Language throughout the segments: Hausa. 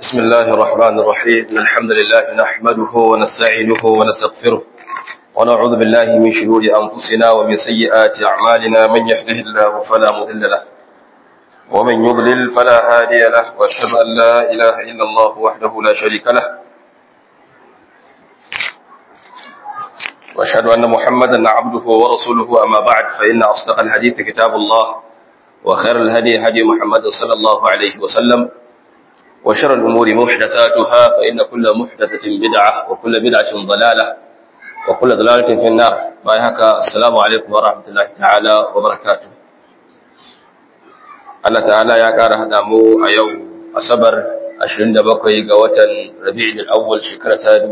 بسم الله الرحمن الرحيم الحمد لله نحمده ونستعينه ونستغفره ونعوذ بالله من شرور أنفسنا ومن سيئات أعمالنا من يهده الله فلا مضل له ومن يضلل فلا هادي له وأشهد أن لا إله إلا الله وحده لا شريك له وأشهد أن محمدا عبده ورسوله أما بعد فإن أصدق الحديث كتاب الله وخير الهدي هدي محمد صلى الله عليه وسلم وشر الأمور محدثاتها فإن كل محدثة بدعة وكل بدعة ضلالة وكل ضلالة في النار بايهك السلام عليكم ورحمة الله تعالى وبركاته Allah ta'ala ya ƙara haɗa mu a yau Asabar 27 ga watan Rabi'ul Awwal shekara ta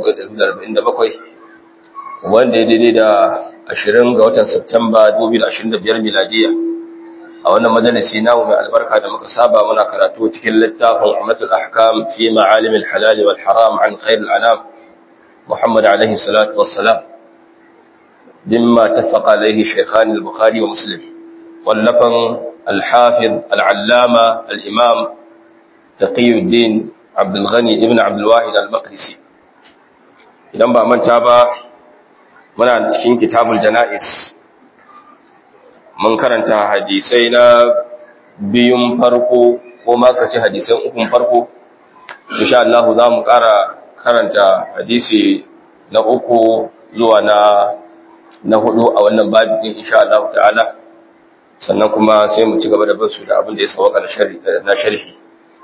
1447 wanda ya daidai da 20 ga watan Septemba 2025 miladiya a wannan majalisi namu mai albarka da muka saba muna karatu cikin littafin Ummatul Ahkam fi Ma'alim al-Halal wal Haram an Khair al-Anam Muhammad alaihi salatu wassalam bimma tafaqa alaihi Shaykhan al-Bukhari wa Muslim wallafan al-Hafiz al-Allama al-Imam Taqiyuddin Abdul Ghani ibn Abdul Wahid al-Maqdisi idan ba manta ba muna cikin kitabul janaiz mun karanta hadisai na biyun farko ko makaci hadisan ukun farko insha Allah za mu ƙara karanta hadisi na uku zuwa na na hudu a wannan babin insha Allah ta'ala sannan kuma sai mu ci gaba da bin su da abin da ya sauka na sharhi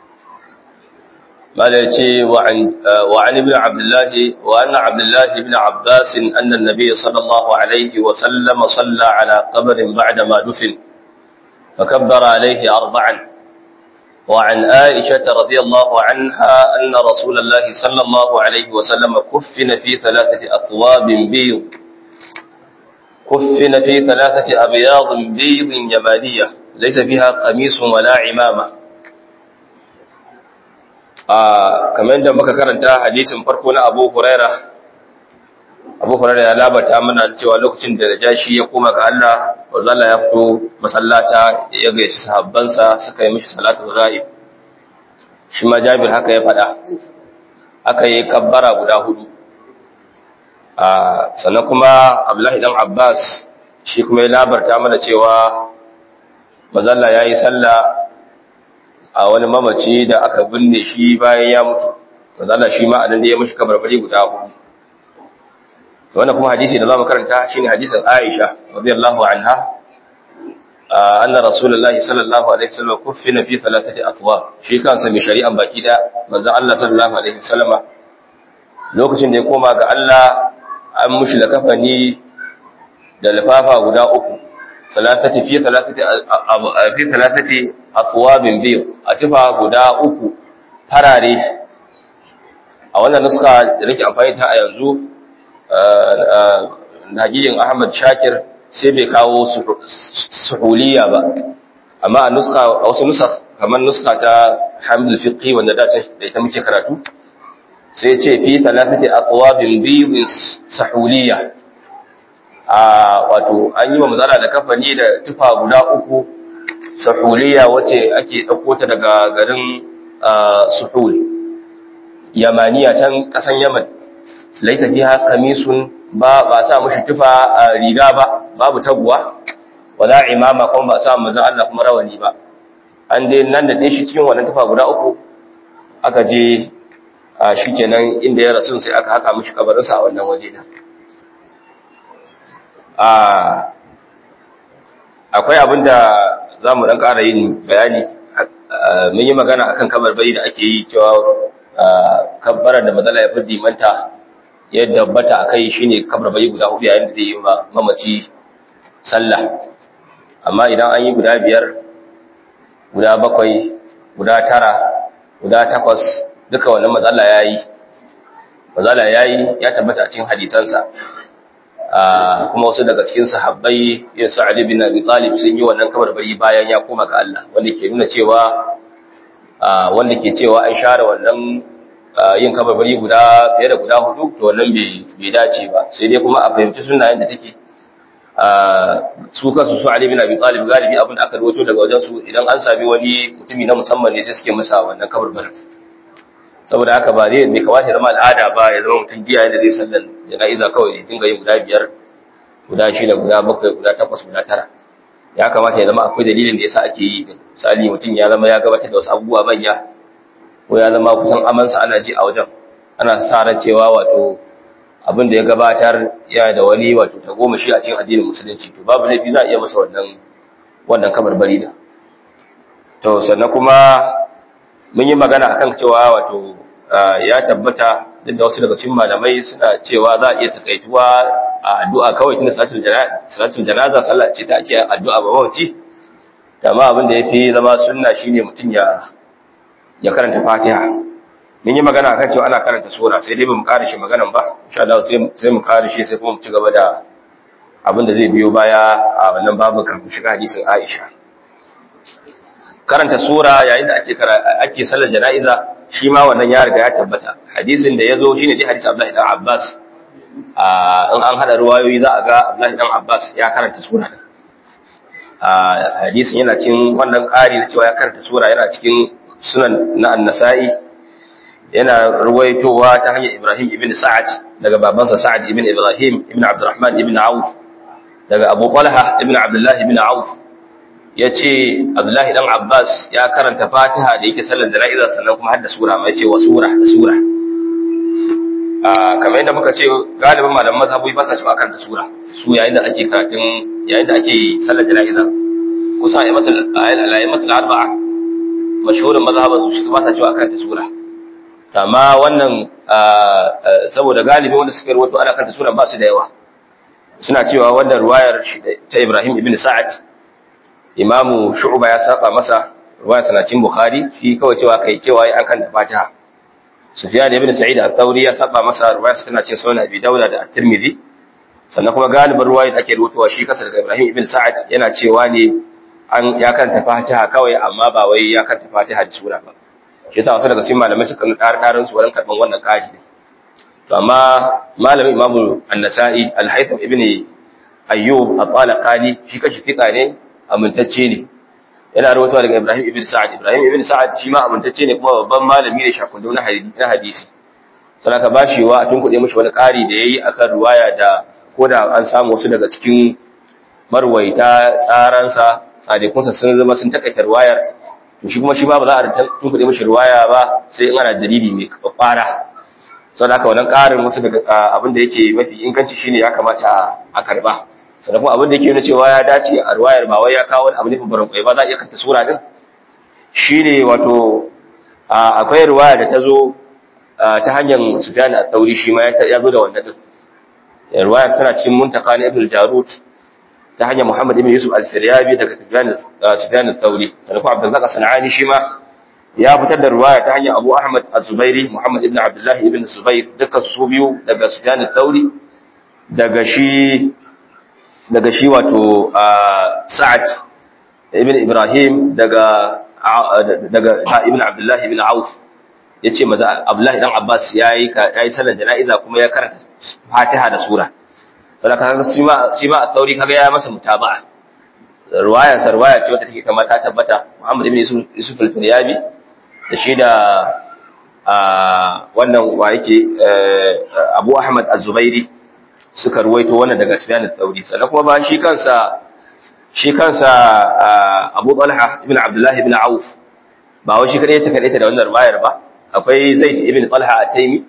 ماذا يتي وعن, وعن ابن عبد الله وأن عبد الله بن عباس أن النبي صلى الله عليه وسلم صلى على قبر بعدما دفن فكبر عليه أربعا وعن عائشة رضي الله عنها أن رسول الله صلى الله عليه وسلم كفن في ثلاثة أثواب بيض كفن في ثلاثة أبياض بيض يمانية ليس فيها قميص ولا عمامة kamar da muka karanta hadisin farko na Abu Huraira Abu Huraira ya labata mana cewa lokacin da Najashi ya koma ga Allah wanda ya fito masallata ya gaishe sahabbansa suka yi mishi salatul ghaib shi ma Jabir haka ya faɗa aka yi kabbara guda hudu a sannan kuma Abdullahi dan Abbas shi kuma ya labarta mana cewa mazalla yayi sallah a wani mamaci da aka binne shi bayan ya mutu manzala shi ma anan da ya mishi kabarbari guda hudu wannan kuma hadisi da zamu karanta shine hadisin Aisha radiyallahu anha anna rasulullahi sallallahu alaihi wasallam kuffina fi thalathati atwar shi kansa mai shari'an baki da manzo Allah sallallahu alaihi wasallam lokacin da ya koma ga Allah an mushi da kafani da lafafa guda uku thalathati fi thalathati fi thalathati athwabin biyu a tufa guda uku farare a wannan nuska da nake amfani ta a yanzu nagiyin Ahmad Shakir sai bai kawo suhuliya ba amma a nuska a wasu nusa kamar nuska ta Hamdul Fiqhi wanda da ta da ita muke karatu sai ce fi thalathati athwabin biyu suhuliya a wato an yi wa mazala da kafani da tufa guda uku suhuliya wacce ake ɗauko ta daga garin suhul yamaniya can ƙasan yaman laisa fiha kamisun ba ba sa mushi tufa riga ba babu taguwa wala imama kuma ba sa manzon Allah kuma rawani ba an dai nan da dai shi cikin wannan tufa guda uku aka je shikenan inda ya rasu sai aka haka mishi kabarinsa a wannan waje din akwai abin da za mu ɗan ƙara yin bayani mun yi magana akan kabarbari da ake yi cewa kabbarar da matsala ya fi dimanta yadda bata a kai shine kabarbari guda hudu yayin da zai yi mamaci sallah amma idan an yi guda biyar guda bakwai guda tara guda takwas duka wannan matsala ya yi matsala ya yi ya tabbata a cikin hadisansa kuma wasu daga cikin sahabbai yin su Ali bin Abi Talib sun yi wannan kabarbari bayan ya koma ga Allah wanda ke nuna cewa wanda ke cewa an share wannan yin kabarbari guda fiye da guda hudu to wannan bai dace ba sai dai kuma a fahimci sunayen da take su kansu su Ali bin Abi Talib galibi abin da aka rawaito daga wajen su idan an sami wani mutumi na musamman ne sai suke masa wannan kabarbarin saboda haka ba zai bai kamata ya zama al'ada ba ya zama mutum biya da zai sallan jana'iza kawai ya dinga yin guda biyar guda shida guda bakwai guda takwas guda tara ya kamata ya zama akwai dalilin da yasa ake yi din misali mutum ya zama ya gabatar da wasu abubuwa manya ko ya zama kusan amansa ana ji a wajen ana sa ran cewa wato abin da ya gabatar ya da wani wato ta goma shi a cikin addinin musulunci to babu laifi za a iya masa wannan wannan kabarbari da to sannan kuma mun yi magana akan cewa wato ya tabbata duk da wasu daga cikin malamai suna cewa za a iya takaituwa a addu'a kawai tunda salatul janaza sallah ce ta ake addu'a ba wace amma abin da yafi zama sunna shine mutum ya ya karanta Fatiha mun yi magana akan cewa ana karanta sura sai dai bamu ƙara shi maganan ba insha Allah sai sai mu ƙara shi sai kuma mu ci gaba da abin da zai biyo baya a wannan babu kafin shiga hadisin Aisha karanta sura yayin da ake ake sallar jana'iza shi ma wannan ya riga ya tabbata hadisin da yazo shine dai hadisi Abdullahi dan Abbas in an hada ruwayoyi za a ga Abdullahi dan Abbas ya karanta sura hadisin yana cikin wannan ƙari na cewa ya karanta sura yana cikin sunan na An-Nasa'i yana ruwaitowa ta hanyar Ibrahim ibn Sa'ad daga babansa Sa'ad ibn Ibrahim ibn Abdurrahman ibn Auf daga Abu Talha ibn Abdullah ibn Auf yace Abdullah dan Abbas ya karanta Fatiha da yake sallar jana'iza sannan kuma har da sura mai ce wa sura da sura kamar yadda muka ce galibin malaman mazhabi ba sa cewa akan da sura su yayin da ake karatun yayin da ake sallar jana'iza kusa ayyatul al-ayyatul arba'a mashhurin mazhaban su ba sa cewa akan da sura amma wannan saboda galibi wanda suka rawaito ana kan da sura ba su da yawa suna cewa wannan ruwayar ta Ibrahim ibn Sa'ad Imamu Shu'ba ya saba masa ruwayar sanatin Bukhari shi kawai cewa kai cewa ai akan da Fatiha Sufyan ibn Sa'id al-Thawri ya saba masa ruwayar tana cikin Sunan Abi Dawud da At-Tirmidhi sannan kuma galibin ruwayar da ake rubutawa shi kasa daga Ibrahim ibn Sa'ad yana cewa ne an ya kanta Fatiha kawai amma ba wai ya kanta Fatiha da sura ba shi yasa wasu daga cikin malamai suka ƙara ƙarin su wurin karɓan wannan ƙari to amma malamin Imam An-Nasa'i Al-Haytham ibn Ayyub At-Talaqani shi kashi fika ne amintacce ne yana rawaitowa daga Ibrahim ibn Sa'ad Ibrahim ibn Sa'ad shi ma amintacce ne kuma babban malami ne shakundu na hadisi sana ka bashi wa tun kuɗe mishi wani ƙari da yayi akan ruwaya da koda an samu wasu daga cikin marwaita tsaransa sadikunsa sun zama sun takaita ruwayar to shi kuma shi ba ba za a tun kuɗe mishi ruwaya ba sai in ana dalili mai kwakwara sau da haka wannan ƙarin wasu daga abin da yake mafi inganci shine ya kamata a karba sannan kuma abin da yake nuna cewa ya dace a ruwayar ba wai ya kawo wani abu ne babban kwai ba za a iya kanta sura din shine wato akwai ruwaya da ta zo ta hanyar Sufyan al-Thawri shi ma ya zo da wannan din ruwaya tana cikin muntaka na Ibn Jarut ta hanyar Muhammad ibn Yusuf al-Firyabi daga Sufyan al-Thawri sannan kuma Abdul Razak Sanani shi ma ya fitar da ruwaya ta hanyar Abu Ahmad az-Zubairi Muhammad ibn Abdullah ibn Zubair dukkan su biyu daga Sufyan al-Thawri daga shi daga shi wato Sa'ad ibn Ibrahim daga daga ibn Abdullah ibn Auf yace maza Abdullah dan Abbas yayi yayi sallar jana'iza kuma ya karanta Fatiha da sura saboda kaga shi ma shi ma Thawri kaga ya masa mutaba'a ruwaya sarwaya ce wata take kama ta tabbata Muhammad ibn Yusuf al-Firyabi da shi da wannan wa yake Abu Ahmad az-Zubairi suka ruwaito wannan daga Sufyan al-Thawri sannan kuma ba shi kansa shi kansa Abu Talha ibn Abdullah ibn Auf ba wai shi kadai ta kadai da wannan ruwayar ba akwai Zaid ibn Talha at-Taymi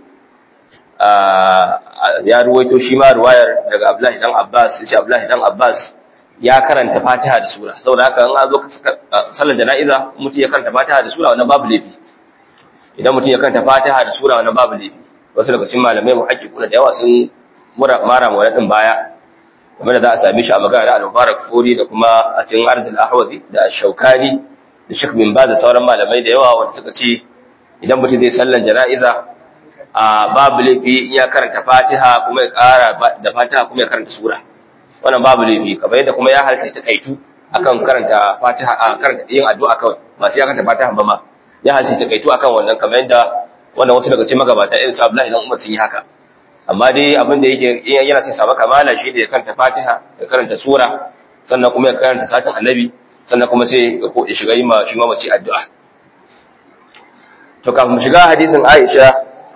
ya ruwaito shi ma ruwayar daga Abdullah dan Abbas shi Abdullah dan Abbas ya karanta Fatiha da sura saboda haka in an zo sallar jana'iza mutum ya karanta Fatiha da sura wannan babu laifi idan mutum ya karanta Fatiha da sura wannan babu laifi wasu daga cikin malamai muhaqqiquna da yawa sun mara ma din baya game da za a same shi a magana da al-Mubarak Furi da kuma a cikin Arzul Ahwazi da Shaukani da Sheikh bin Baz da sauran malamai da yawa wanda suka ce idan mutum zai sallar jana'iza a babu laifi in ya karanta Fatiha kuma ya ƙara da Fatiha kuma ya karanta sura wannan babu laifi kamar yadda kuma ya halka ta kaitu akan karanta Fatiha a karanta yin addu'a kawai ba sai ya karanta Fatiha ba ma ya halka ta kaitu akan wannan kamar yadda wannan wasu daga cikin magabata irin su Abdullahi dan Umar sun yi haka amma dai abin da yake yana son samu kamala shi da ya karanta Fatiha ya karanta sura sannan kuma ya karanta satin Annabi sannan kuma sai ya shiga yi ma shi mamaci addu'a to kafin mu shiga hadisin Aisha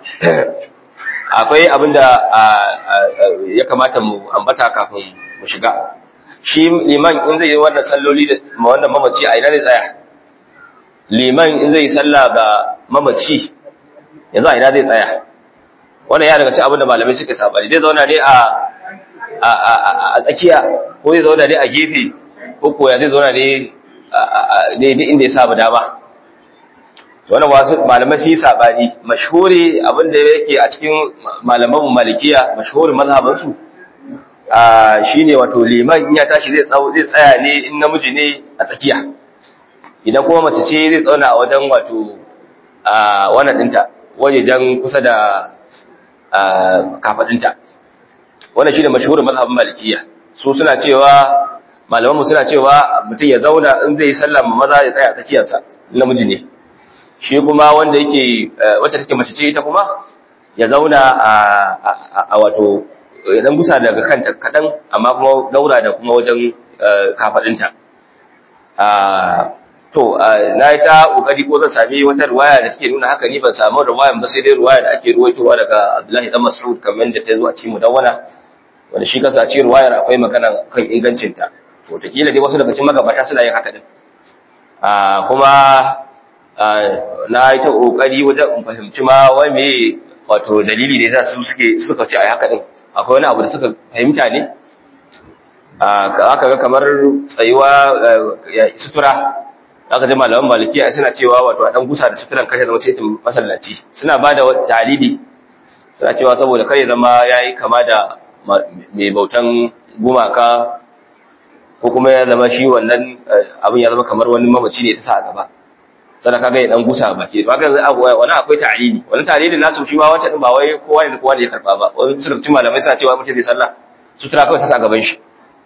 akwai abinda ya kamata mu ambata kafin mu shiga shi liman in zai yi wannan salloli da wannan mamaci a ina ne tsaya liman in zai yi sallah ga mamaci yanzu a ina zai tsaya wannan ya daga cikin abinda malamai suka sabani zai zauna ne a a tsakiya ko zai zauna ne a gefe ko koya zai zauna ne daidai inda ya samu dama wannan wasu malamai sun yi sabani mashhuri abinda yake a cikin malaman malikiya mashhurin mazhaban su shine wato liman in ya tashi zai zai tsaya ne in namiji ne a tsakiya idan kuma mace ce zai tsauna a wajen wato wannan dinta wajejen kusa da kafadinta wannan shine mashhurin mazhabin malikiya su suna cewa malaman mu suna cewa mutum ya zauna in zai yi sallah maza ya tsaya a tsakiyarsa namiji ne shi kuma wanda yake wacce take mace ce ita kuma ya zauna a wato dan gusa daga kanta kadan amma kuma daura da kuma wajen kafadinta to na yi ta kokari ko zan sami wata ruwaya da take nuna haka ni ban samu ruwayan ba sai dai ruwaya da ake ruwaitowa daga Abdullahi dan Mas'ud kamar da ta zo a cikin mudawwana wanda shi kansa a cikin ruwayar akwai magana kan ingancinta to ta kila dai wasu daga cikin magabata suna yin haka din kuma na yi ta ƙoƙari wajen in fahimci ma wai me wato dalili da yasa su suke suka ce a haka din akwai wani abu da suka fahimta ne aka ga kamar tsayuwa sutura aka ji malaman malikiya suna cewa wato a dan gusa da suturan kare zama sai masallaci suna ba da dalili suna cewa saboda kare zama yayi kama da mai bautan gumaka ko kuma ya zama shi wannan abin ya zama kamar wani mamaci ne ta sa a gaba sana kaga ya dan gusa baki to haka wani akwai ta'lili wani ta'lili nasu shi ma wancan din ba wai kowa ne kowa ne ya karba ba wani surutun malamai suna cewa mutum zai sallah sutura kawai ta gaban shi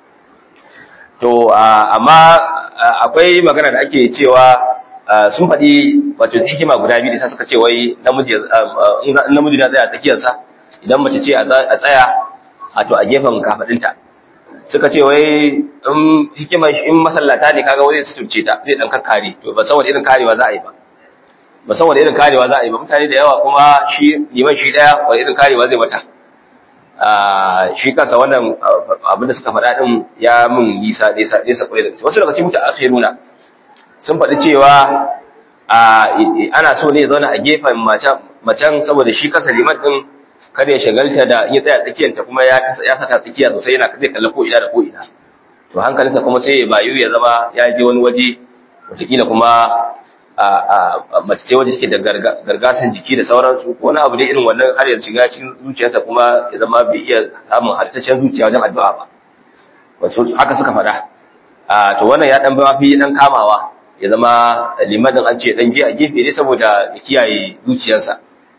to amma akwai magana da ake cewa sun faɗi wato hikima guda biyu da suka ce wai namiji namiji na tsaya tsakiyarsa idan mace ce a tsaya a to a gefen kafadinta suka ce wai in hikimar in masallata ne kaga wani suturce ta zai dan kakkare to ba saboda irin karewa za a yi ba ba saboda irin karewa za a yi ba mutane da yawa kuma shi liman shi daya wani irin karewa zai mata shi kansa wannan abin da suka faɗa din ya mun nisa nesa nesa kwarai da gaske wasu daga cikin mutaakhiruna sun faɗi cewa ana so ne ya zauna a gefen macen saboda shi kansa liman din kada ya shagalta da in ya tsaya tsakiyarta kuma ya ya saka tsakiya sosai yana zai kalla ko ina da ko ina to hankalinsa kuma sai ya bayu ya zama ya je wani waje wataƙila kuma a mace ce waje take da gargasan jiki da sauransu ko wani abu dai irin wannan har ya shiga cikin zuciyarsa kuma ya zama bai iya samun halittaccen zuciya wajen addu'a ba wasu haka suka faɗa to wannan ya dan ba fi dan kamawa ya zama limanin an ce dan je a gefe ne saboda ya kiyaye zuciyarsa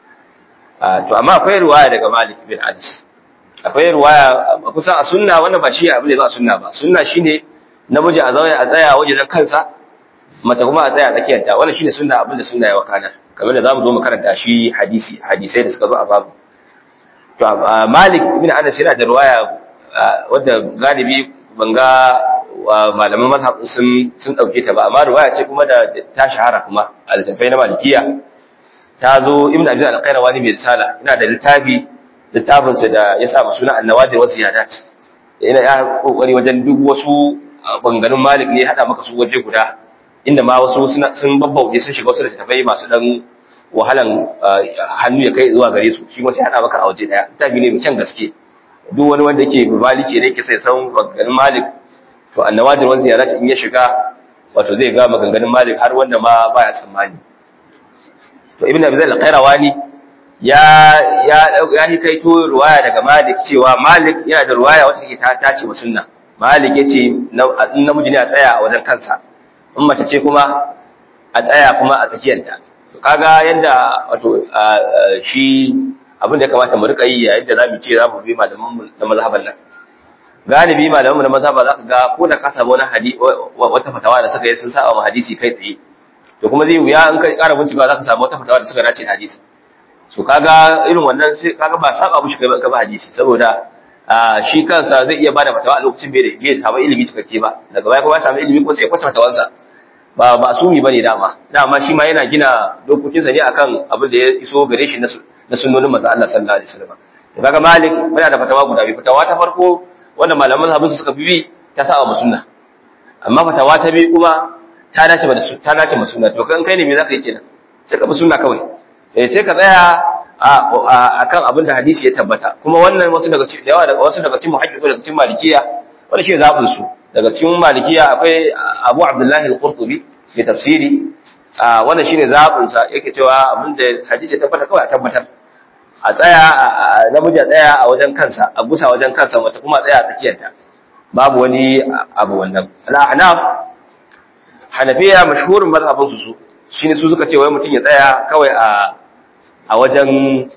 to amma akwai ruwaya daga Malik bin Anas akwai ruwaya kusan a sunna wannan ba shi abin da za a sunna ba sunna shine namiji a zauna a tsaya waje dan kansa mace kuma a tsaya a tsakiyar ta wannan shine sunna abin da sunna ya wakana kamar da zamu zo mu karanta shi hadisi hadisai da suka zo a babu to Malik bin Anas yana da ruwaya wadda galibi ban ga malaman mazhab sun sun dauke ta ba amma ruwaya ce kuma da ta shahara kuma a littafai na malikiya ta zo ibn abi al-qayrawani mai risala ina da littafi littafin sa da ya sa suna an-nawadir wa ziyadat ina ya kokari wajen duk wasu bangarin malik ne hada maka su waje guda inda ma wasu sun babbauke sun shiga wasu littafai masu dan wahalan hannu ya kai zuwa gare su shi ma sai hada maka a waje daya littafi ne mai kyan gaske duk wani wanda yake maliki ne yake sai san bangarin malik to an-nawadir wa ziyadat in ya shiga wato zai ga maganganun malik har wanda ma baya tsammani to ibn abi zal qayrawani ya ya ya hikaito ruwaya daga malik cewa malik yana da ruwaya wacce take ta tace sunna malik yace in namiji ne a tsaya a wajen kansa in mace ce kuma a tsaya kuma a tsakiyarta to kaga yanda wato shi abin da ya kamata mu rika yi yayin da zamu ce zamu bi malaman mu na mazhaban nan galibi malaman mu na mazhaba zaka ga ko da ka samu wani hadisi wata fatawa da suka yi sun sa wa hadisi kai tsaye to kuma zai wuya in ka ƙara bincika za ka samu wata fatawa da suka dace da hadisi so kaga irin wannan sai kaga ba saba mushi kai ba hadisi saboda shi kansa zai iya bada fatawa a lokacin bai da bai samu ilimi cikakke ba daga baya kuma ya samu ilimi ko sai ya kwace fatawansa ba masumi bane dama dama shi ma yana gina dokokinsa ne akan abin da ya iso gare shi na sunnonin manzo Allah sallallahu alaihi wasallam kaga malik yana da fatawa guda biyu fatawa ta farko wanda malaman mazhabin su suka fi bi ta saba ma sunna amma fatawa ta biyu kuma ta dace da ta dace ma sunna to kan kai ne me zaka yi kenan sai ka bi sunna kawai eh sai ka tsaya akan abin da hadisi ya tabbata kuma wannan wasu daga cikin yawa daga wasu daga cikin muhaddisu daga cikin malikiya wanda shi zabin su daga cikin malikiya akwai Abu Abdullahi al-Qurtubi mai tafsiri wannan shine zabin sa yake cewa abin da hadisi ya tabbata kawai a tabbatar a tsaya namiji a tsaya a wajen kansa a gusa wajen kansa wata kuma tsaya a tsakiyarta babu wani abu wannan al-ahnaf hanafiya mashhurin mazhabin su su shine su suka ce wai mutum ya tsaya kawai a a wajen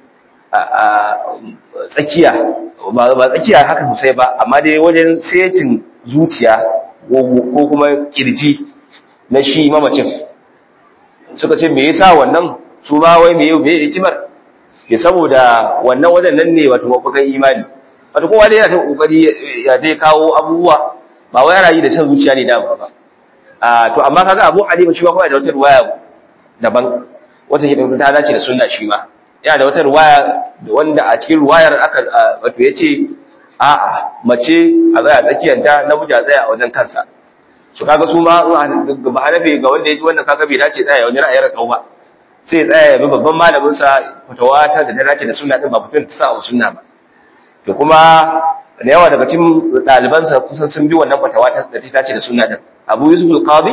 tsakiya ba tsakiya haka sosai ba amma dai wajen setin zuciya ko kuma kirji na shi mamacin suka ce me yasa wannan su ma wai me me hikimar ke saboda wannan wajen nan ne wato mafukan imani wato kowa dai yana ta kokari ya dai kawo abubuwa ba wai yana yi da san zuciya ne dama ba a to amma kaga Abu Hanifa shi ba kawai da wata ruwaya daban wata shi ta dace da sunna shi ma yana da wata ruwaya wanda a cikin ruwayar aka wato yace a'a mace a tsaya tsakiyanta namiji a tsaya a wajen kansa su kaga su ma ba hanafi ga wanda ya ji wannan kaga bai dace tsaya wani ra'ayar kau ba sai tsaya ya bi babban malamin sa fitawa ta da ta dace da sunna din ba fitin ta sa wa sunna ba to kuma da yawa daga cikin ɗaliban sa kusan sun bi wannan fitawa ta da ta dace da sunna din Abu Yusuf al-Qadi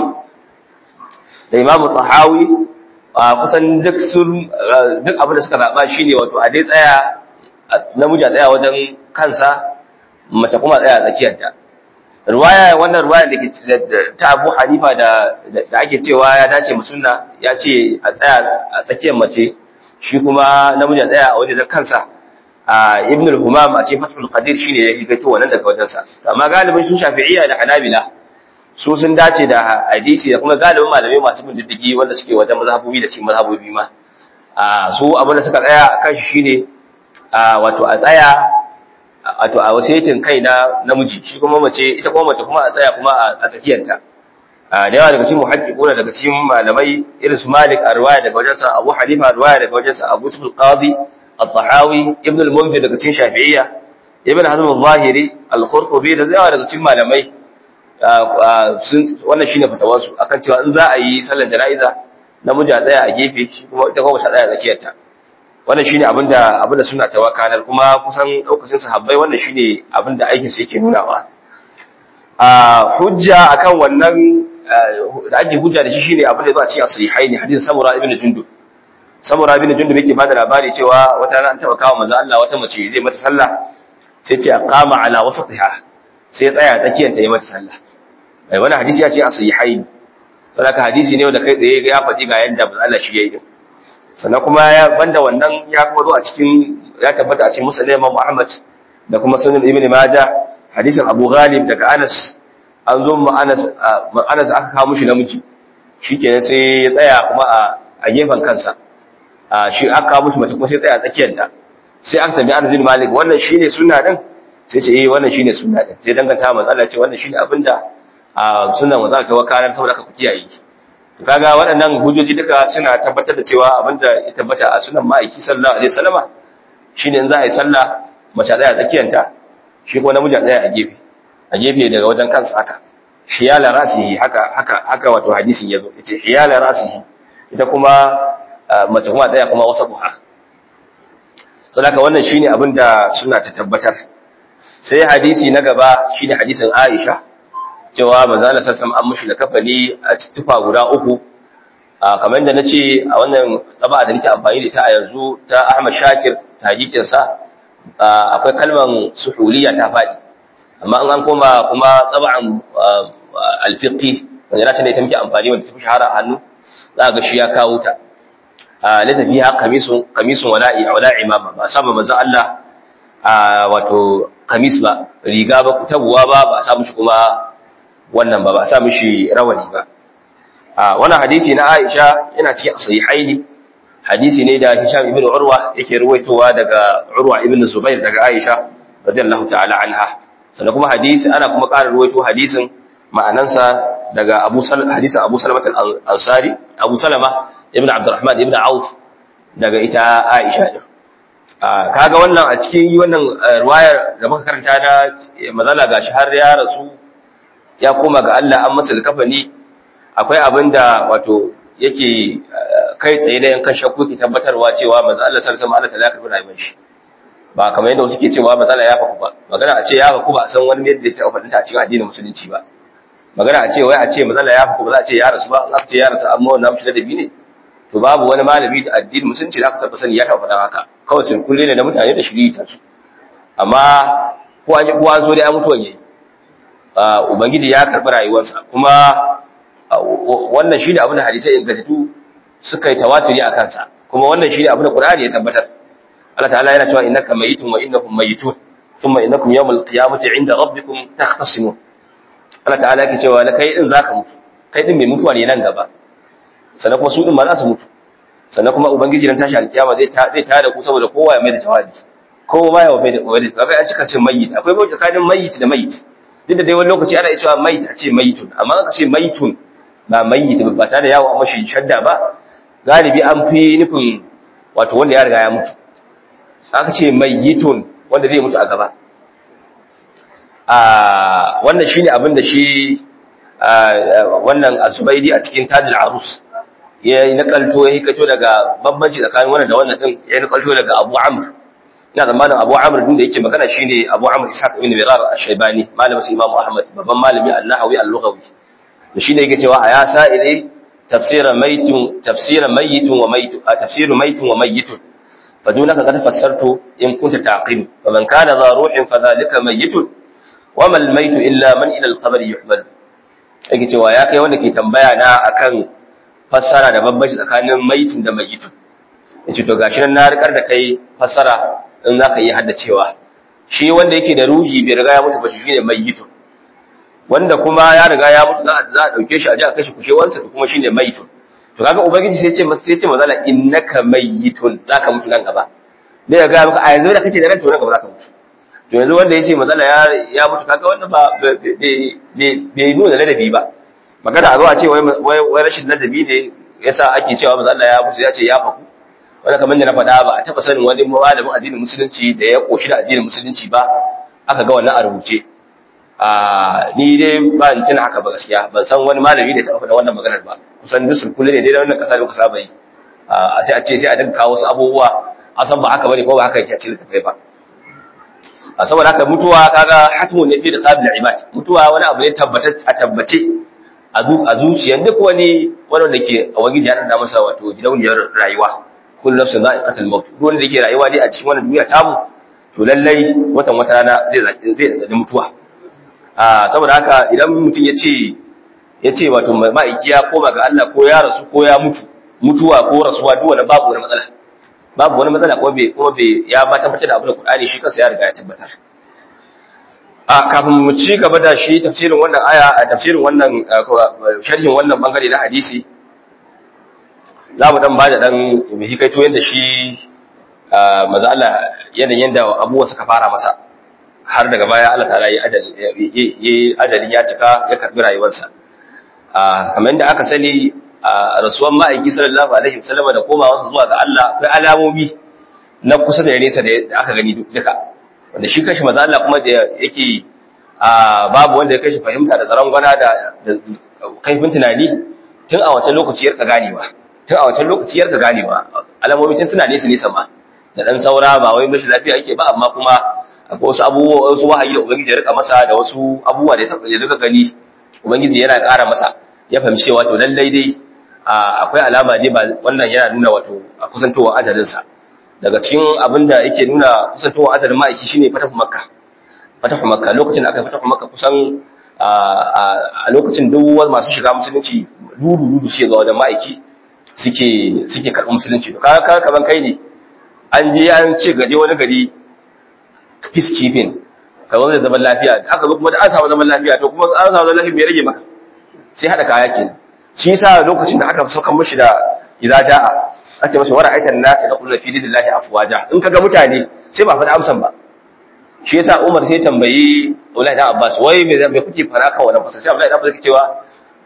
da Imam Tahawi kusan duk sun duk abin da suka zaba shine wato a dai tsaya namiji a tsaya wajen kansa mace kuma tsaya tsakiyarta ruwaya wannan ruwaya da ke ta Abu Hanifa da da ake cewa ya dace mu sunna ya ce a tsaya a tsakiyar mace shi kuma namiji a tsaya a wajen kansa a Ibn al-Humam a cikin Fathul Qadir shine ya hikaito wannan daga wajen sa amma galibin sun Shafi'iyya da Hanabila su sun dace da hadisi da kuma galibin malamai masu bin diddigi wanda suke wajen mazhabobi da cikin mazhabobi ma a su abin da suka tsaya kan shi shine wato a tsaya wato a wasaitin kai na namiji shi kuma mace ita kuma mace kuma a tsaya kuma a tsakiyarta da yawa daga cikin muhaqqiquna daga cikin malamai irin su Malik a riwaya daga wajen sa Abu Hanifa riwaya daga wajen sa Abu Sufyan Qadi Al-Tahawi Ibn al-Munzir daga cikin Shafi'iyya Ibn Hazm al-Zahiri Al-Qurtubi da yawa daga cikin malamai wannan shine fatawar su akan cewa in za a yi sallar jana'iza namiji a tsaya a gefe shi kuma ita kuma ta tsaya a tsakiyarta wannan shine abinda abinda suna tawakalar kuma kusan lokacin sahabbai wannan shine abinda aikin su yake nunawa a hujja akan wannan da ake hujja da shi shine abinda zuwa cikin sahihaini hadisin samura ibn jundub samura ibn jundub yake bada labari cewa wata ran an taba kawo manzo Allah wata mace zai mata sallah sai ce qama ala wasatiha sai tsaya tsakiyar ta yi mata sallah ai wannan hadisi ya ce a sahihaini saboda hadisi ne wanda kai tsaye ya faɗi ga yanda manzo Allah shi yayi din sannan kuma ya banda wannan ya kuma zo a cikin ya tabbata a cikin musnad Imam Muhammad da kuma sunan Ibn Majah hadisin Abu Ghalib daga Anas an zo mu Anas Anas aka kawo mishi namiji shikenan sai ya tsaya kuma a a gefen kansa a shi aka kawo mishi mace kuma sai tsaya tsakiyar ta sai aka tambayi Anas bin Malik wannan shine sunna din sai ce eh wannan shine sunna din sai danganta manzo Allah ce wannan shine abinda a sunnan manzo Allah ta wakalar saboda aka ku kiyaye kaga waɗannan hujjoji duka suna tabbatar da cewa abinda ya tabbata a sunan ma'aiki sallallahu alaihi wasallama shine in za a yi sallah mace tsaya tsakiyanta shi kuma namiji tsaya a gefe a gefe daga wajen kansa haka hiyala rasihi haka haka haka wato hadisin yazo yace hiyala rasihi ita kuma mace kuma tsaya kuma wasa buha to haka wannan shine abinda suna ta tabbatar sai hadisi na gaba shine hadisin Aisha cewa manzo Allah sallallahu an mushi da kafani a tufa guda uku kamar da nace a wannan tsaba da nake amfani da ita a yanzu ta Ahmad Shakir tajikin sa akwai kalman suhuliya ta fadi amma an koma kuma tsaban al-fiqhi wanda nace ne ita muke amfani wanda tafi shahara a hannu za ga shi ya kawo ta laysa fiha qamisun qamisun wala wala imama ba saba manzo Allah wato kamis ba riga ba tabuwa ba ba sa mishi kuma wannan ba ba sa mishi rawani ba a wannan hadisi na Aisha yana cikin sahihaini hadisi ne da Hisham ibn Urwa yake ruwaitowa daga Urwa ibn Zubair daga Aisha radiyallahu ta'ala anha sannan kuma hadisi ana kuma ƙara ruwaito hadisin ma'anansa daga Abu Salama hadisin Abu Salama al-Ansari Abu Salama ibn Abdurrahman ibn Auf daga ita Aisha din kaga wannan a cikin wannan ruwayar da muka karanta na mazala gashi har ya rasu ya koma ga Allah an masa kafani akwai abinda wato yake kai tsaye da yankan shakku ke tabbatarwa cewa manzo Allah sallallahu alaihi wasallam Allah ta karbi rayuwar shi ba kamar yadda suke cewa matsala ya faku ba magana a ce ya faku ba a san wani yadda ya faɗin ta a cikin addinin musulunci ba magana a ce wai a ce matsala ya faku ba za a ce ya rasu ba za a ce ya rasu amma wannan mutum da ne to babu wani malami da addinin musulunci da aka taɓa sani ya taɓa faɗa haka kawai sun kulle ne da mutane da shiri ta su amma ko an yi ko an zo dai an mutuwan yayi ubangiji ya karɓi rayuwarsa kuma wannan shi ne abin da hadisai ingantattu suka yi tawaturi a kansa kuma wannan shi ne abin da Qur'ani ya tabbatar Allah ta'ala yana cewa innaka mayitun wa innahum mayitun thumma innakum yawmal qiyamati 'inda rabbikum takhtasimun Allah ta'ala yake cewa la kai din zaka mutu kai din mai mutuwa ne nan gaba sannan kuma su din ma za su mutu sannan kuma ubangiji ran tashi alkiyama zai ta zai tada ku saboda kowa ya mai da jawabi kowa ma ya mai da jawabi kaga an cika ce mayit akwai bai tsakanin mayit da mayit duk da dai wani lokaci ana cewa mayit a ce mayitun amma aka ce mayitun ba mayit ba tare da yawo a mashi shadda ba galibi an fi nufin wato wanda ya riga ya mutu aka ce mayyitun wanda zai mutu a gaba a wannan shine abin da shi wannan azubaidi a cikin tajil arus ya yi nakalto ya hikato daga bambanci tsakanin wannan da wannan din ya nakalto daga abu amr ina zamanin abu amr din da yake magana shine abu amr ishaq ibn mirar ash-shaybani malamin su imam ahmad babban malami an-nahawi al-lughawi to shine yake cewa a ya sa'ile tafsira maytun tafsira mayitun wa maytun tafsiru maytun wa mayitun فدونك قد فسرت إن كنت تعقل فمن كان ذا روح فذلك ميت وما الميت إلا من إلى القبر يحمل yake cewa ya kai wanda ke tambaya na akan fassara da bambanci tsakanin maitun da mayitun yace to gashi nan na rikar da kai fassara in zaka iya haddacewa shi wanda yake da ruhi bai riga ya mutu ba shi shine mayitun wanda kuma ya riga ya mutu za a dauke shi a ji a kashe kushewansa to kuma shine mayitun to kaga ubangiji sai ya ce masa sai ya ce mazala innaka mayyitun zaka mutu nan gaba dai ya ga maka a yanzu da kake da ran to nan gaba zaka mutu to yanzu wanda yace mazala ya ya mutu kaga wannan ba bai nuna ladabi ba magana a zo a ce wai wai rashin ladabi ne yasa ake cewa mazala ya mutu ya ce ya faku wanda kamar da na faɗa ba a taɓa sanin wani malamin addinin musulunci da ya koshi da addinin musulunci ba aka ga wannan a rubuce a ni dai ba ni tuna haka ba gaskiya ban san wani malami da ya taɓa faɗa wannan maganar ba kusan duk sulkule ne dai da wannan kasa da kuka saba yi a sai a ce sai a dinga kawo wasu abubuwa a san ba haka bane ko ba haka yake a cikin tafai ba a saboda haka mutuwa kaga hatmu ne fi da qabil ibad mutuwa wani abu ne tabbata a tabbace a zuciyar duk wani wanda da ke a wani ya da masa wato gidauniyar rayuwa kullu nafsin za'iqatul maut duk wanda yake rayuwa dai a cikin wannan duniya tamu to lallai watan wata rana zai zai da mutuwa a saboda haka idan mutum ya ce ya ce wato ma'aiki ya koma ga Allah ko ya rasu ko ya mutu mutuwa ko rasuwa duk wani babu wani matsala babu wani matsala kuma bai kuma bai ya ba tabbatar da abin da Qur'ani shi kansa ya riga ya tabbatar a kafin mu ci gaba da shi tafsirin wannan aya a tafsirin wannan sharhin wannan bangare na hadisi za mu dan ba da dan hikaito yanda shi maza Allah yanayin yanda abubuwa suka fara masa har daga baya Allah ta'ala yi ajalin ya cika ya karbi rayuwarsa kamar yadda aka sani a rasuwan ma'aiki sallallahu alaihi wasallam da komawarsa zuwa ga Allah akwai alamomi na kusa da nesa da aka gani duka wanda shi kashi maza Allah kuma da yake babu wanda ya kashi fahimta da tsaron gwana da kaifin tunani tun a wancan lokaci yarka ganewa tun a wancan lokaci yarka ganewa alamomi tun suna nesa nesa ma da dan saura ba wai mashi lafiya yake ba amma kuma akwai wasu abubuwa wasu wahayi da ubangiji ya rika masa da wasu abubuwa da ya rika gani ubangiji yana ƙara masa ya fahimci cewa to lallai dai akwai alama dai ba wannan yana nuna wato a kusantowar ajalinsa daga cikin abin da yake nuna kusantowar ajalin ma'aiki shine fatahu makka fatahu makka lokacin da aka yi fatahu makka kusan a lokacin duk masu shiga musulunci dudu dudu suke ga wajen ma'aiki suke suke karɓar musulunci to kaga kaman kai ne an je an ce gaje wani gari peacekeeping ka zama da zaman lafiya aka zo kuma da an samu zaman lafiya to kuma an samu zaman lafiya bai rage maka sai hada kaya kenan shi yasa lokacin da aka sauka mishi da idza jaa ake masa wara aitan nas da kullu fi dinillahi afwaja in kaga mutane sai ba faɗa amsan ba shi yasa Umar sai tambayi Abdullahi dan Abbas wai me me kuke fara kan wannan fasa sai Abdullahi dan Abbas yake cewa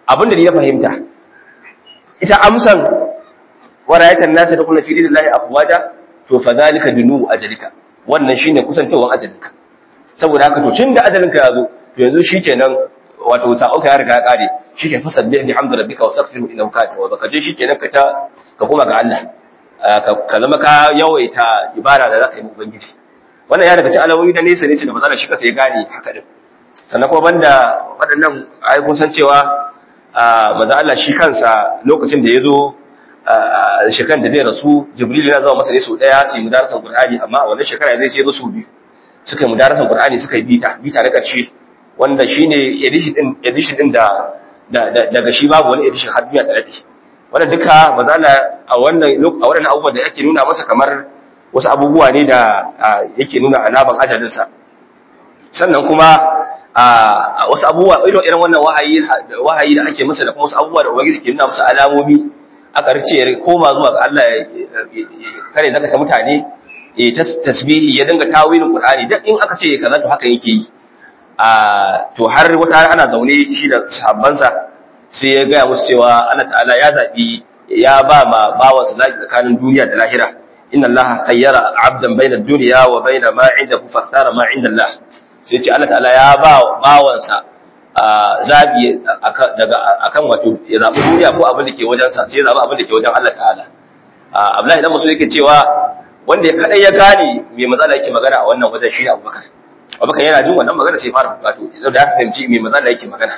abinda ni na fahimta ita amsan warayatan nasa da kullu fi dinillahi afwaja to fa zalika dunu ajalika wannan shine kusantawan ajalinka saboda haka to tunda ajalinka ya zo to yanzu shikenan wato sa'oka ya riga ya kare shike fa sabbi bi hamdi rabbika wastaghfiru innahu kana tawwaba kaje shikenan ka ta ka koma ga Allah ka zama ka yawaita ibada da zaka yi mu ubangiji wannan ya daga cikin alawoyi da nesa nesa da matsala shi kasa ya gane haka din sannan kuma banda waɗannan ayi kun san cewa maza Allah shi kansa lokacin da ya zo shekaran da zai rasu jibril yana zama masa ne sau ɗaya su yi mudarasan qur'ani amma a wannan shekara zai sai su biyu suka yi mudarasan qur'ani suka yi bita bita na ƙarshe wanda shine edition din edition din da daga shi babu wani edition har duniya tare da shi wannan duka maza Allah a wannan a wannan abubuwan da yake nuna masa kamar wasu abubuwa ne da yake nuna alaban ajalinsa sannan kuma a wasu abubuwa irin irin wannan wahayi wahayi da ake masa da kuma wasu abubuwa da ubangiji ke nuna masa alamomi aka rice ya koma zuwa ga Allah kare zaka ta mutane ya tasbihi ya dinga tawilin Qur'ani duk in aka ce kaza to haka yake yi a to har wata ana zaune shi da sahabbansa sai ya gaya musu cewa Allah ta'ala ya zabi ya ba ma bawansa zaki tsakanin duniya da lahira inna Allah khayyara 'abdan bayna ad-dunya wa bayna ma 'indahu fakhtara ma 'inda Allah sai ce Allah ta'ala ya ba bawansa zabi daga akan wato ya zabi duniya ko abin da ke wajen sa sai ya zabi abin da ke wajen Allah ta'ala Abdullahi dan Mas'ud yake cewa wanda ya kadai ya gane me matsala yake magana a wannan wajen shi Abubakar Abubakar yana jin wannan magana sai fara wato idan da ya fahimci me matsala yake magana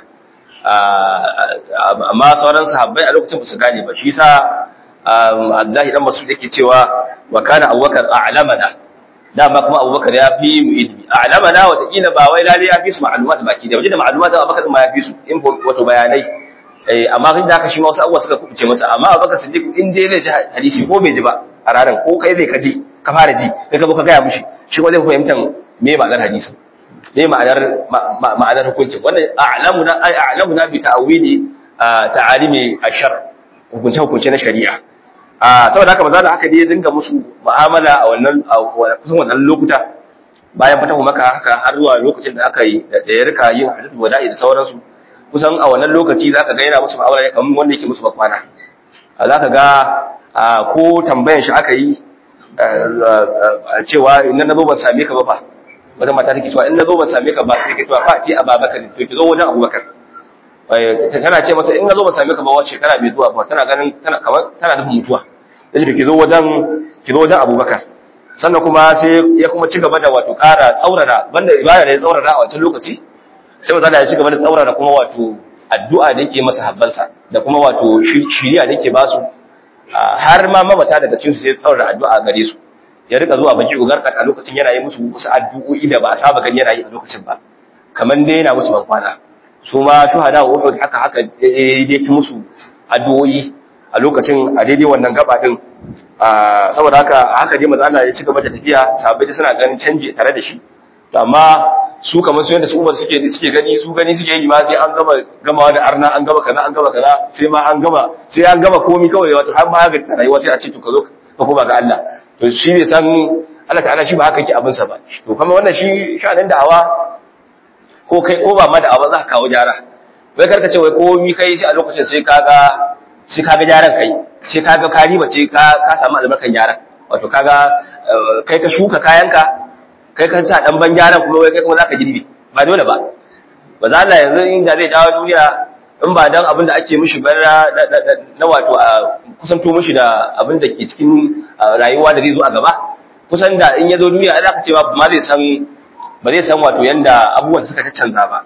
amma sauran sahabbai a lokacin ba su gane ba shi yasa Abdullahi dan Mas'ud yake cewa wa kana Abubakar a'lamana dama kuma Abubakar ya fi mu ilmi a'lamana wata kila ba wai lalle ya fi su ma'lumat baki da waje da ma'lumat Abubakar ma ya fi su in wato bayanai eh amma kin da haka shi ma wasu abubuwa suka kubuce masa amma Abubakar Siddiq in dai zai ji hadisi ko bai ji ba a ranar ko kai zai kaji ka fara ji kai ka zo ka gaya mishi shi ko zai fahimta me ma'anar hadisi me ma'anar ma'anar hukunci wannan a'lamuna ai a'lamuna bi ta'wili ta'alimi ashar hukunce hukunce na shari'a a saboda haka maza da haka ne ya dinga musu mu'amala a wannan kusan wannan lokuta bayan fatahu maka haka har zuwa lokacin da aka yi da ya rika yin hadith wada'i da sauransu kusan a wannan lokaci zaka ga yana musu mu'amala kamar wanda yake musu bakwana zaka ga ko tambayan shi aka yi cewa in na zo ban same ka ba fa wata mata take cewa in na zo ban same ka ba sai ke cewa fa ce ababakar to ki zo wajen abubakar tana ce masa in na zo ban same ka ba wace shekara mai zuwa ba tana ganin tana kamar tana nufin mutuwa yace ki zo wajen ki zo wajen abubakar sannan kuma sai ya kuma ci gaba da wato ƙara tsaurara banda ibada da ya tsaurara a wancan lokaci sai maza ya ci gaba da tsaurara kuma wato addu'a da yake masa habbansa da kuma wato shiriya da yake ba su har ma mamata daga cikin su sai tsaurara addu'a gare su ya rika zuwa baki ugarkat a lokacin yana yi musu wasu addu'o'i da ba a saba gani yana yi a lokacin ba kamar dai yana musu bankwana su ma shuhada wa uhud haka haka yake musu addu'o'i a lokacin a daidai wannan gaba din saboda haka haka dai manzo Allah ya ci gaba da tafiya sahabbai suna ganin canji tare da shi to amma su kamar su yanda su umar suke suke gani su gani suke yi ma sai an gama gamawa da arna an gama kaza an gama kaza sai ma an gama sai an gama komi kawai wato har ma ga rayuwa sai a ce to ka zo ka koma ga Allah to shi bai san Allah ta'ala shi ba haka yake abin sa ba to kuma wannan shi sha'anin da'awa ko kai ko ba ma da'awa za ka kawo gyara wai karka ce wai komi kai sai a lokacin sai kaga sai kaga gyaran kai sai kaga ka riba ce ka ka samu albarkan gyaran wato kaga kai ka shuka kayanka kai ka sa dan ban gyaran kuma wai kai kuma zaka girbe ba dole ba ba za Allah yanzu inda zai dawo duniya in ba dan abin da ake mishi ba na wato a kusanto mishi da abin da ke cikin rayuwa da zai zo a gaba kusan da in ya zo duniya ai zaka ce ba ma zai san ba zai san wato yanda abubuwan suka canza ba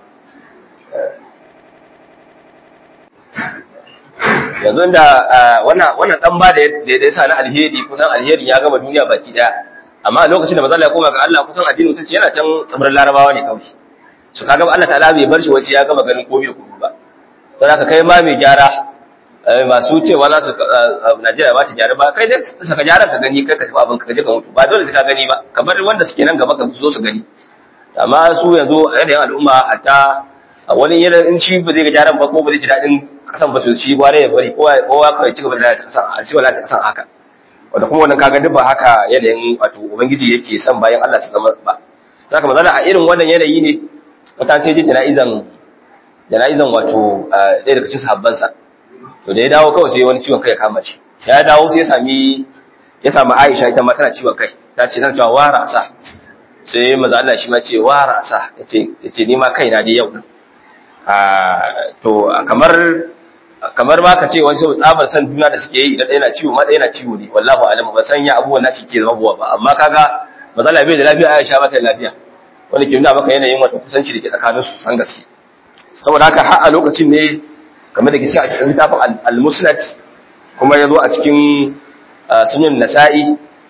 yanzu da wannan wannan dan ba da ya sa na alheri kusan alheri ya gama duniya baki daya amma a lokacin da manzo Allah ya koma ga Allah kusan addinin musulunci yana can tsibirin Larabawa ne kawai su kaga Allah ta'ala bai bar shi wace ya gama ganin komai da komai ba don haka kai ma mai gyara masu cewa za su Najeriya ba ta gyara ba kai dai saka gyaran ka gani kai ka tafi abin ka je ka mutu ba dole sai ka gani ba kamar wanda suke nan gaba ka zo su gani amma su yanzu a yanayin al'umma hatta wani yana in shi ba zai ga gyaran ba ko ba zai ji daɗin kasan ba su ci gware ya bari kowa kawai ci gaba da kasan a ci wala kasan haka wanda kuma wannan kaga duk ba haka yanayin wato ubangiji yake son bayan Allah su zama ba saka mazala a irin wannan yanayi ne wata sai ji jana'izan jana'izan wato ɗaya daga cikin sahabbansa to da ya dawo kawai sai wani ciwon kai ya kama shi ya dawo sai ya sami ya sami Aisha ita ma tana ciwon kai ta ce tana cewa wara sa sai maza Allah shi ma ce wara sa yace yace ni ma kaina dai yau a to kamar kamar ma ka ce wani sau tsabar san juna da suke yi idan ɗaya na ciwo ma ɗaya na ciwo ne wallahu alam ba san ya abubuwan nashi ke zama buwa ba amma kaga maza Allah bai da lafiya Aisha ba ta da lafiya wanda ke nuna maka yanayin wata kusanci da ke tsakanin su san gaske saboda haka har a lokacin ne kamar da ke cikin a cikin littafin al-musnad kuma ya zo a cikin sunan nasa'i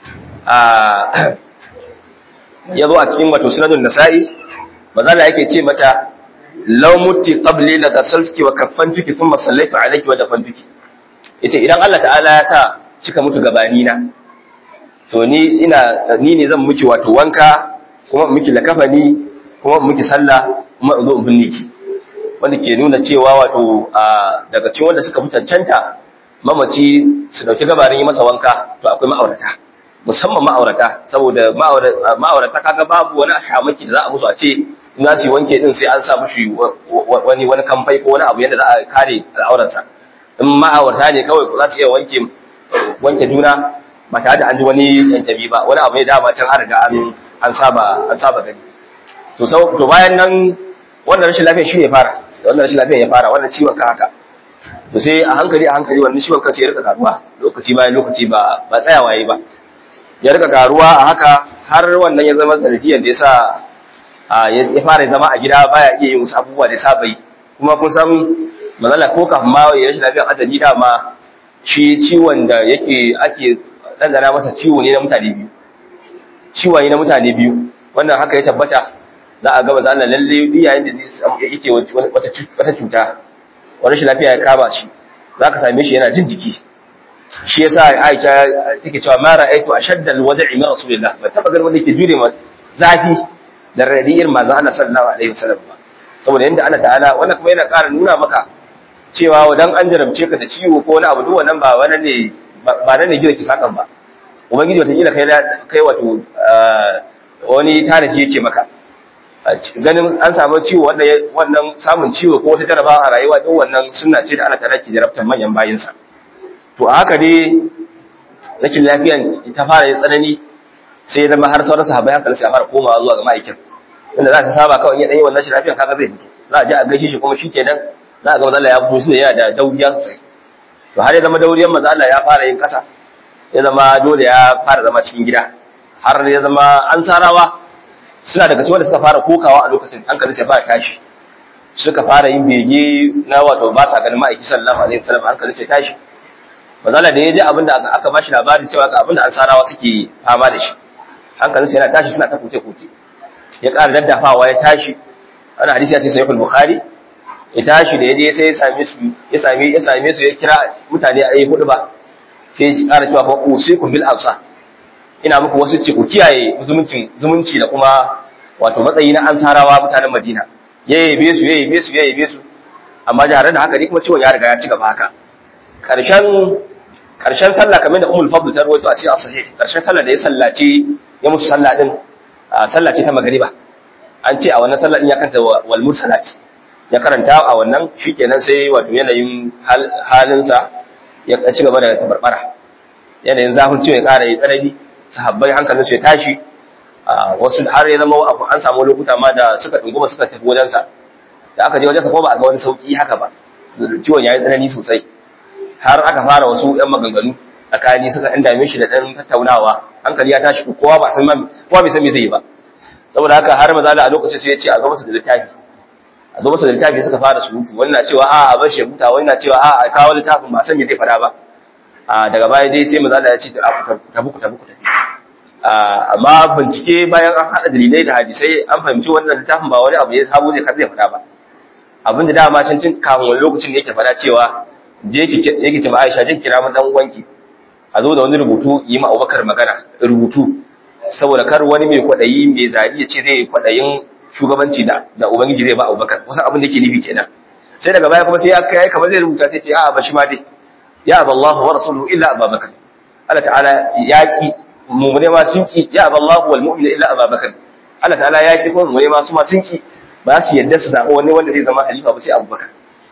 ya zo a cikin wato sunan nasa'i maza Allah yake ce mata law mutti qabli la ghasaltuki wa kaffantuki thumma sallaitu alayki wa dafantuki yace idan Allah ta'ala ya sa kika mutu gabani na to ni ina ni ne zan miki wato wanka kuma miki lakafani kuma miki sallah kuma zo in binne ki wanda ke nuna cewa wato daga cikin wanda suka mutancanta mamaci su dauki gabarin yi masa wanka to akwai ma'aurata musamman ma'aurata saboda ma'aurata kaga babu wani shamaki da za a musu a ce za su yi wanke din sai an sa mushi wani wani kamfai ko wani abu yadda za a kare al'auransa in ma'aurata ne kawai za su iya wanke wanke juna ba tare da an ji wani yantabi ba wani abu ne dama can an riga an saba an saba gani to to bayan nan wannan rashin lafiya shi ne fara wannan rashin lafiya ya fara wannan ciwon ka haka to sai a hankali a hankali wannan ciwon kan sai ya rika karuwa lokaci bayan lokaci ba ba tsayawa yayi ba ya rika karuwa a haka har wannan ya zama sanadiyar da yasa ya fara zama a gida baya iya yin wasu abubuwa da saba yi kuma kun san manzala ko kafin ma ya rashin lafiyar adali dama shi ciwon da yake ake dandana masa ciwo ne na mutane biyu ciwo ne na mutane biyu wannan haka ya tabbata za a gaba zan lalle duk yayin da yake wata cuta wani shi lafiya ya kama shi za ka same shi yana jin jiki shi yasa Aisha take cewa ma ra'aytu ashadda alwad'i min rasulillah ba taba ganin wanda yake jure ma zafi da radi irin manzo Allah sallallahu alaihi wasallam ba saboda yanda Allah ta'ala wannan kuma yana ƙara nuna maka cewa wadan an jarabce ka da ciwo ko wani abu duk wannan ba wani ne ba nan ne gida ki sakan ba ubangiji wata kila kai kai wato wani tanaji yake maka ganin an samu ciwo wannan samun ciwo ko wata jarabawa a rayuwa duk wannan sunna ce da Allah ta rake jarabtar manyan bayinsa to a haka dai rashin lafiyan ta fara yin tsanani sai ya zama har sauran sahabbai haka sai a fara komawa zuwa ga ma'aikin inda za ta saba kawai ya dan yi wannan shi lafiyan kaga zai fito za a je a gaishe shi kuma shikenan za a ga manzo Allah ya fito shi yana da dauriya sosai to har ya zama dauriyan manzo Allah ya fara yin kasa ya zama dole ya fara zama cikin gida har ya zama an sarawa suna daga cikin wanda suka fara kokawa a lokacin hankali sai fara tashi suka fara yin bege na wato ba sa ganin ma'aiki sallallahu alaihi wasallam hankali sai tashi mazala da ya ji abinda aka bashi labarin cewa ga abinda ansarawa suke fama da shi hankalin sai yana tashi suna ta kuce kuce ya ƙara daddafawa ya tashi ana hadisi ya ce sahih bukhari ya tashi da ya je sai ya same su ya same ya same su ya kira mutane a yi hudu ba sai ya ƙara cewa fa usikum bil amsa ina muku wasu ce ku kiyaye zumuncin zumunci da kuma wato matsayi na ansarawa mutanen Madina ya yabe su ya yabe su ya yabe su amma da da haka ne kuma ciwon ya riga ya ci gaba haka karshen karshen sallah kamar da Ummul Fadl ta rawaito a cikin sahih karshen sallah da ya sallaci ya musu sallah din sallah ce ta magriba an ce a wannan sallah din ya kanta wal mursalat ya karanta a wannan shikenan sai wato yanayin halinsa ya ci gaba da tabarbara yanayin zafin ciwon ya ƙara yi tsanani sahabbai hankalinsu ya tashi wasu har ya zama an samu lokuta ma da suka ɗunguma suka tafi wajensa da aka je wajensa kuma ba a ga wani sauƙi haka ba ciwon ya yi tsanani sosai har aka fara wasu ‘yan maganganu tsakani suka ɗan dame shi da ɗan tattaunawa hankali ya tashi kowa ba san kowa bai san me zai yi ba saboda haka har maza a lokacin sai ya ce a zo masa da littafi a zo masa da littafi suka fara surutu wani na cewa a a bar shi huta wani na cewa a a kawo littafin ba san me zai faɗa ba a daga baya dai sai maza ya ce tafi ku tafi ku tafi amma bincike bayan an haɗa dalilai da hadisai an fahimci wannan littafin ba wani abu ya sabo zai zai faɗa ba abinda dama can cin kafin wani lokacin da yake faɗa cewa je yake ce ma Aisha je kira mu dan uwanki a zo da wani rubutu yi ma Abubakar magana rubutu saboda kar wani mai kwadayi mai zari ya ce zai kwadayin shugabanci da da ubangiji zai ba Abubakar wasu abin da yake nufi kenan sai daga baya kuma sai ya kai kamar zai rubuta sai ce a ba shi ma dai ya aballahu wa rasuluhu illa Abubakar Allah ta'ala yaki mummune ma sun ki ya aballahu wal mu'minu illa Abubakar Allah ta'ala yaki ko mummune ma su ma sun ki ba su yadda su zaɓi wani wanda zai zama halifa ba sai abubakar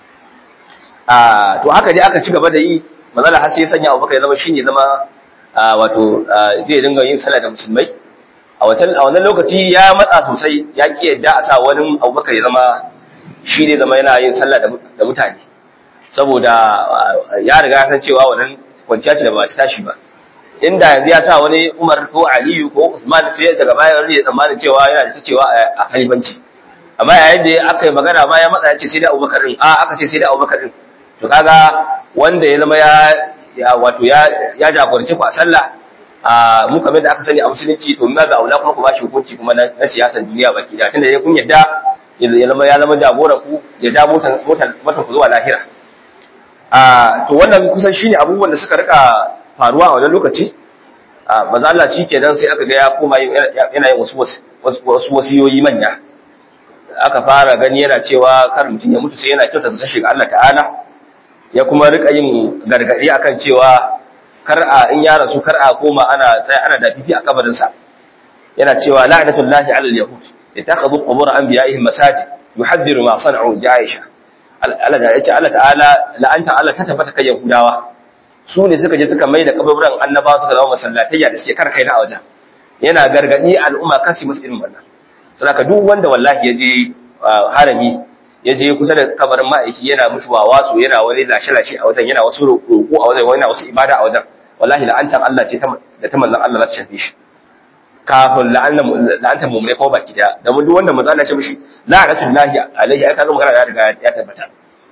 to haka dai aka ci gaba da yi manzala har sai ya sanya abubakar ya zama shine zama wato zai dinga yin sallah da musulmai a wannan lokaci ya matsa sosai ya ki yadda a sa wani abubakar ya zama shi ne zama yana yin sallah da mutane saboda ya riga ya san cewa wannan kwanciya ce da ba ta tashi ba inda yanzu ya sa wani umar ko aliyu ko usman sai daga baya wani ya tsammanin cewa yana da ta cewa a halifanci amma yayin da aka yi magana ma ya matsa ya ce sai da abubakar din a aka ce sai da abubakar din to kaga wanda ya zama ya wato ya jagoranci ku a sallah a mu kamar da aka sani a musulunci to ma ga aula kuma ku bashi hukunci kuma na siyasar duniya baki da tunda kun yadda ya zama ya zama jagoran ku ya ja motar motar motar ku zuwa lahira a to wannan kusan shine abubuwan da suka rika faruwa a wannan lokaci a maza Allah kenan sai aka ga ya koma yana yin wasu wasu wasiyoyi manya aka fara gani yana cewa kar mutum ya mutu sai yana kyauta ta shiga Allah ta'ala ya kuma rika yin gargadi akan cewa kar a in ya rasu kar a koma ana tsaya ana dafifi a kabarin sa yana cewa la'natullahi 'ala al-yahud ittakhadhu qubur anbiya'ihim masajid yuhaddiru ma sana'u ja'isha Allah da yace Allah ta'ala la'anta Allah ta tabbata kan yahudawa su ne suka je suka mai da kaburburan annabawa suka zama masallatayya da suke karkai na a wajen yana gargadi al'umma kasi musu irin wannan saboda duk wanda wallahi ya je harami ya je kusa da kabarin ma'aiki yana musu wawasu yana wani lashe-lashe a wajen yana wasu roƙo a wajen yana wasu ibada a wajen wallahi la'antar Allah ce da ta manzon Allah za ta shafe shi kafin la'antar mummune ko baki daya da duk wanda manzon Allah ya ce mishi la'anatul lahi alaihi ai kaga magana ya riga ya tabbata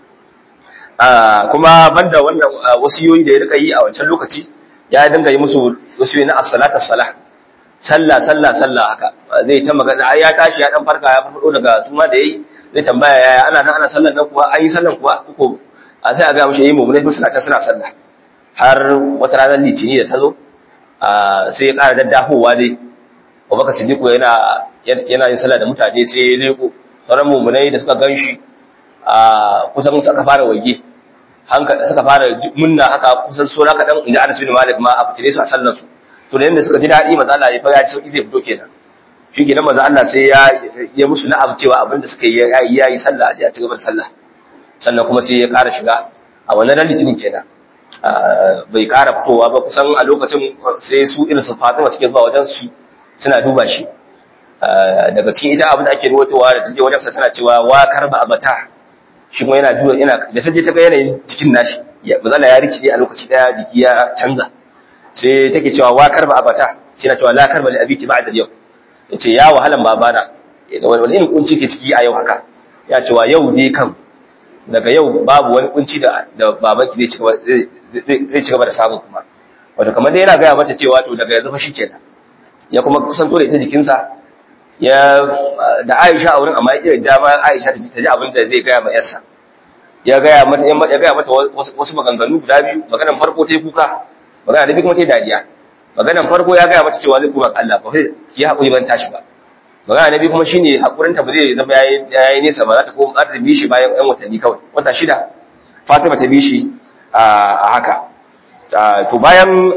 kuma banda wannan wasiyoyi da ya rika yi a wancan lokaci ya dinga yi musu wasiyoyi na as-salatu as-salah sallah sallah sallah haka zai ta magana ai ya tashi ya dan farka ya fado daga suma da yayi zai tambaya yaya ana nan ana sallan nan kuwa an yi sallan kuwa ko a sai a ga mishi yi mu ne suna ta suna sallah har wata ranar litini da ta zo sai ya ƙara daddafowa dai Abubakar Siddiq yana yana yin sallah da mutane sai ya leko sauran mumunai da suka ganshi a kusan suka fara waige hankali suka fara munna haka kusan sura kadan inda Anas bin Malik ma a fitire su a sallar su to da yanda suka ji daɗi maza Allah ya fara ya sauki zai fito kenan shi kenan maza Allah sai ya ya musu na'am cewa abinda suka yi yayi yayi sallah a ji a cigaba da sallah sannan kuma sai ya ƙara shiga a wannan ran litinin kenan bai ƙara fitowa ba kusan a lokacin sai su irin su Fatima suke zuwa wajen su suna duba shi daga cikin ita abin da ake ruwatowa da take wajen sa tana cewa wa karba abata shi kuma yana duba yana da sai ta ga yanayin jikin nashi maza Allah ya rikide a lokaci daya jiki ya canza sai take cewa wa karba abata shi na cewa la karba li abiki ba'da yau yace ya wahalan babana wani irin kunci ke ciki a yau haka ya cewa yau dai kan daga yau babu wani kunci da da babanki zai cigaba zai cigaba da samu kuma wato kamar dai yana gaya mata cewa to daga yanzu fa shikenan ya kuma kusanto da ita jikinsa ya da Aisha a wurin amma ya dama Aisha ta ji abin da zai gaya ma yarsa ya gaya mata ya gaya mata wasu maganganu guda biyu maganar farko ta yi kuka magana da biyu kuma ta yi dariya maganar farko ya gaya mata cewa zai kuma Allah ba sai ki haƙuri ban tashi ba magana na biyu kuma shine haƙurin ta ba zai zama yayi nesa ba za ta koma ta bi shi bayan ɗan watanni kawai wata shida Fatima ta bi shi a haka to bayan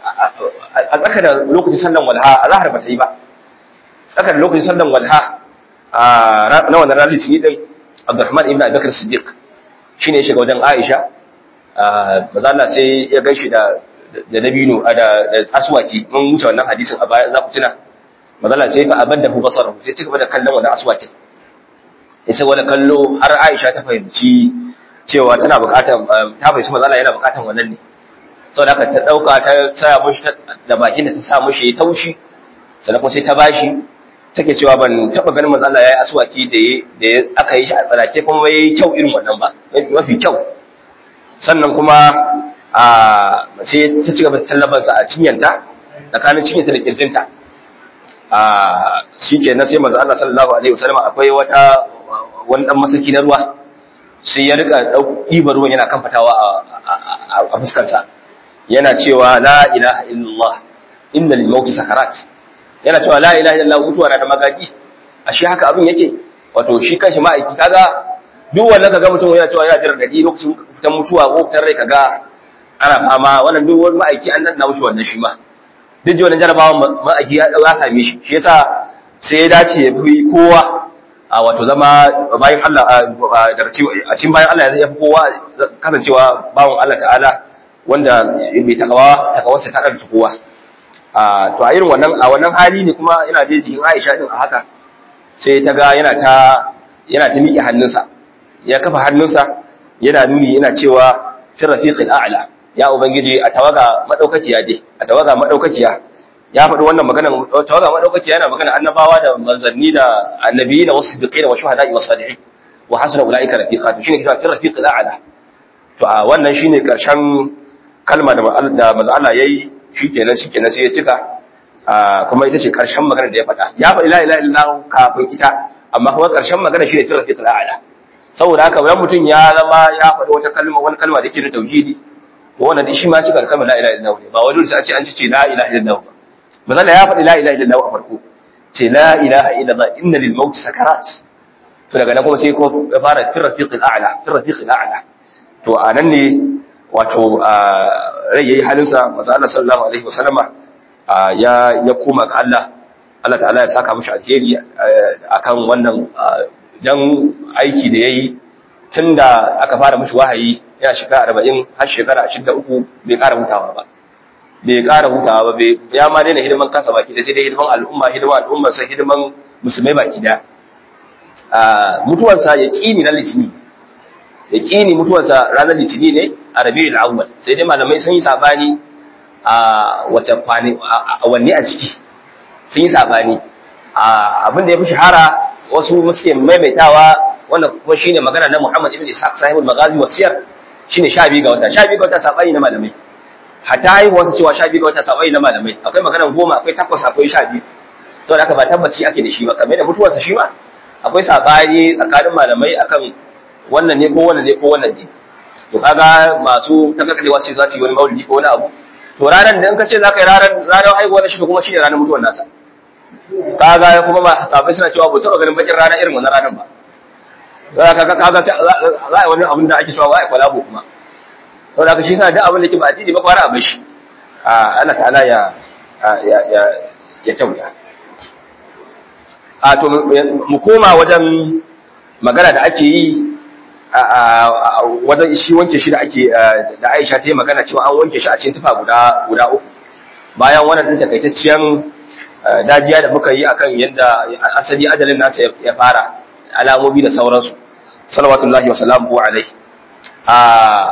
a tsaka da lokacin sallan walha a zahar ba ta yi ba tsaka da lokacin sallan walha na wannan ranar litini din Abdurrahman ibn Abubakar Siddiq shine ya shiga wajen Aisha maza Allah sai ya gaishe da da dabino da da aswaki mun wuce wannan hadisin a baya za ku tuna maza Allah sai fa abadda hu basara sai cika da kallon wannan aswakin sai wani kallo har Aisha ta fahimci cewa tana bukatar ta fahimci maza Allah yana bukatar wannan ne saboda haka ta dauka ta sa mushi da bakin da ta sa mushi taushi sannan kuma sai ta bashi take cewa ban taba ganin manzo Allah yayi aswaki da da aka yi shi a tsarake kuma yayi kyau irin wannan ba mafi kyau sannan kuma a sai ta ci gaba da tallaban sa a cinyanta tsakanin cinyanta da kirjinta a shikenan sai manzo Allah sallallahu alaihi wasallam akwai wata wani dan masaki na ruwa sai ya rika ɗiba ruwan yana kamfatawa a fuskarsa yana cewa la ilaha illallah inna lil mauti sakarat yana cewa la ilaha illallah mutuwa na da magagi ashe haka abin yake wato shi kanshi ma'aiki kaga duk wanda kaga mutum yana cewa yana jira dadi lokacin fitan mutuwa ko fitan rai kaga ana fama wannan duk wani ma'aiki an danna mushi wannan shi ma duk ji wannan jarabawa ma'aiki ya ya same shi shi yasa sai ya dace ya fi kowa a wato zama bayan Allah daga a cikin bayan Allah ya fi kowa kasancewa bawon Allah ta'ala wanda mai takawa takawarsa ta ɗarfi kowa to a irin wannan a wannan hali ne kuma yana da jikin Aisha din a haka sai ta ga yana ta yana ta miƙe hannunsa ya kafa hannunsa yana nuni yana cewa fi rafiqil a'la ya ubangiji a tawaga madaukakiya dai a tawaga madaukakiya ya faɗi wannan maganar tawaga madaukakiya yana magana annabawa da manzanni da annabiyi da wasu biqina wa shuhada'i wa salihin wa hasuna ulaika rafiqa to shine kira fi rafiqil a'la to a wannan shine karshen kalma da da manzo Allah yayi shikenan shikenan sai ya cika kuma ita ce karshen magana da ya faɗa ya faɗi la ilaha illallah kafin ita amma kuma karshen magana shine fi rafiqil a'la saboda haka wani mutum ya zama ya faɗi wata kalma wani kalma da yake da tauhidi to wannan shi ma cika kalmar la ilaha illallah ne ba wani sai a ce an ce la ilaha illallah ba manzo ya faɗi la ilaha illallah a farko ce la ilaha illallah inna lil maut sakarat to daga nan kuma sai ko ya fara fi rafiqil a'la fi rafiqil a'la to anan ne wato rai yayi halinsa manzo Allah sallallahu alaihi wasallama ya ya koma ga Allah Allah ta'ala ya saka mishi alheri akan wannan dan aiki da yayi tunda aka fara mishi wahayi ya shiga 40 har shekara 23 bai ƙara hutawa ba bai ƙara hutawa ba ya ma daina hidiman kansa baki da sai dai hidiman al'umma hidiman al'umma sai hidiman musulmai baki da mutuwarsa ya kini na litini ya kini mutuwarsa ranar litini ne a rabiul awwal sai dai malamai sun yi sabani a wace kwani a wanne a ciki sun yi sabani abin da ya fi shahara wasu suke maimaitawa wanda kuma shine magana na Muhammad ibn Ishaq sahibul magazi wasiyar shine 12 ga wata 12 ga wata sabani na malamai hatta haihuwarsa cewa 12 ga wata sabani na malamai akwai magana goma akwai takwas akwai 12 saboda haka ba tabbaci ake da shi ba kamar da mutuwarsa shi ma akwai sabani tsakanin malamai akan wannan ne ko wannan ne ko wannan ne to kaga masu takakalewa ce za su yi wani maulidi ko wani abu to ranar da in ka ce za ka yi ranar ranar haihuwar shi kuma shi ne ranar mutuwar nasa kaga kuma ma sabai suna cewa ba su ganin bakin rana irin wannan ranar ba kaga kaga sai za a yi wani abin da ake cewa ba a kwalabo kuma to da shi sa duk abin da ke ba addini ba kwara abin shi Allah ta'ala ya ya ya ya kyauta a to mu koma wajen magana da ake yi a wajen shi wanke shi da ake da Aisha ta yi magana cewa an wanke shi a cikin tufa guda guda uku bayan wannan din takaitacciyan dajiya da muka yi akan yadda asali ajalin nasa ya fara alamomi da sauransu salawatullahi wa salamuhu alaihi a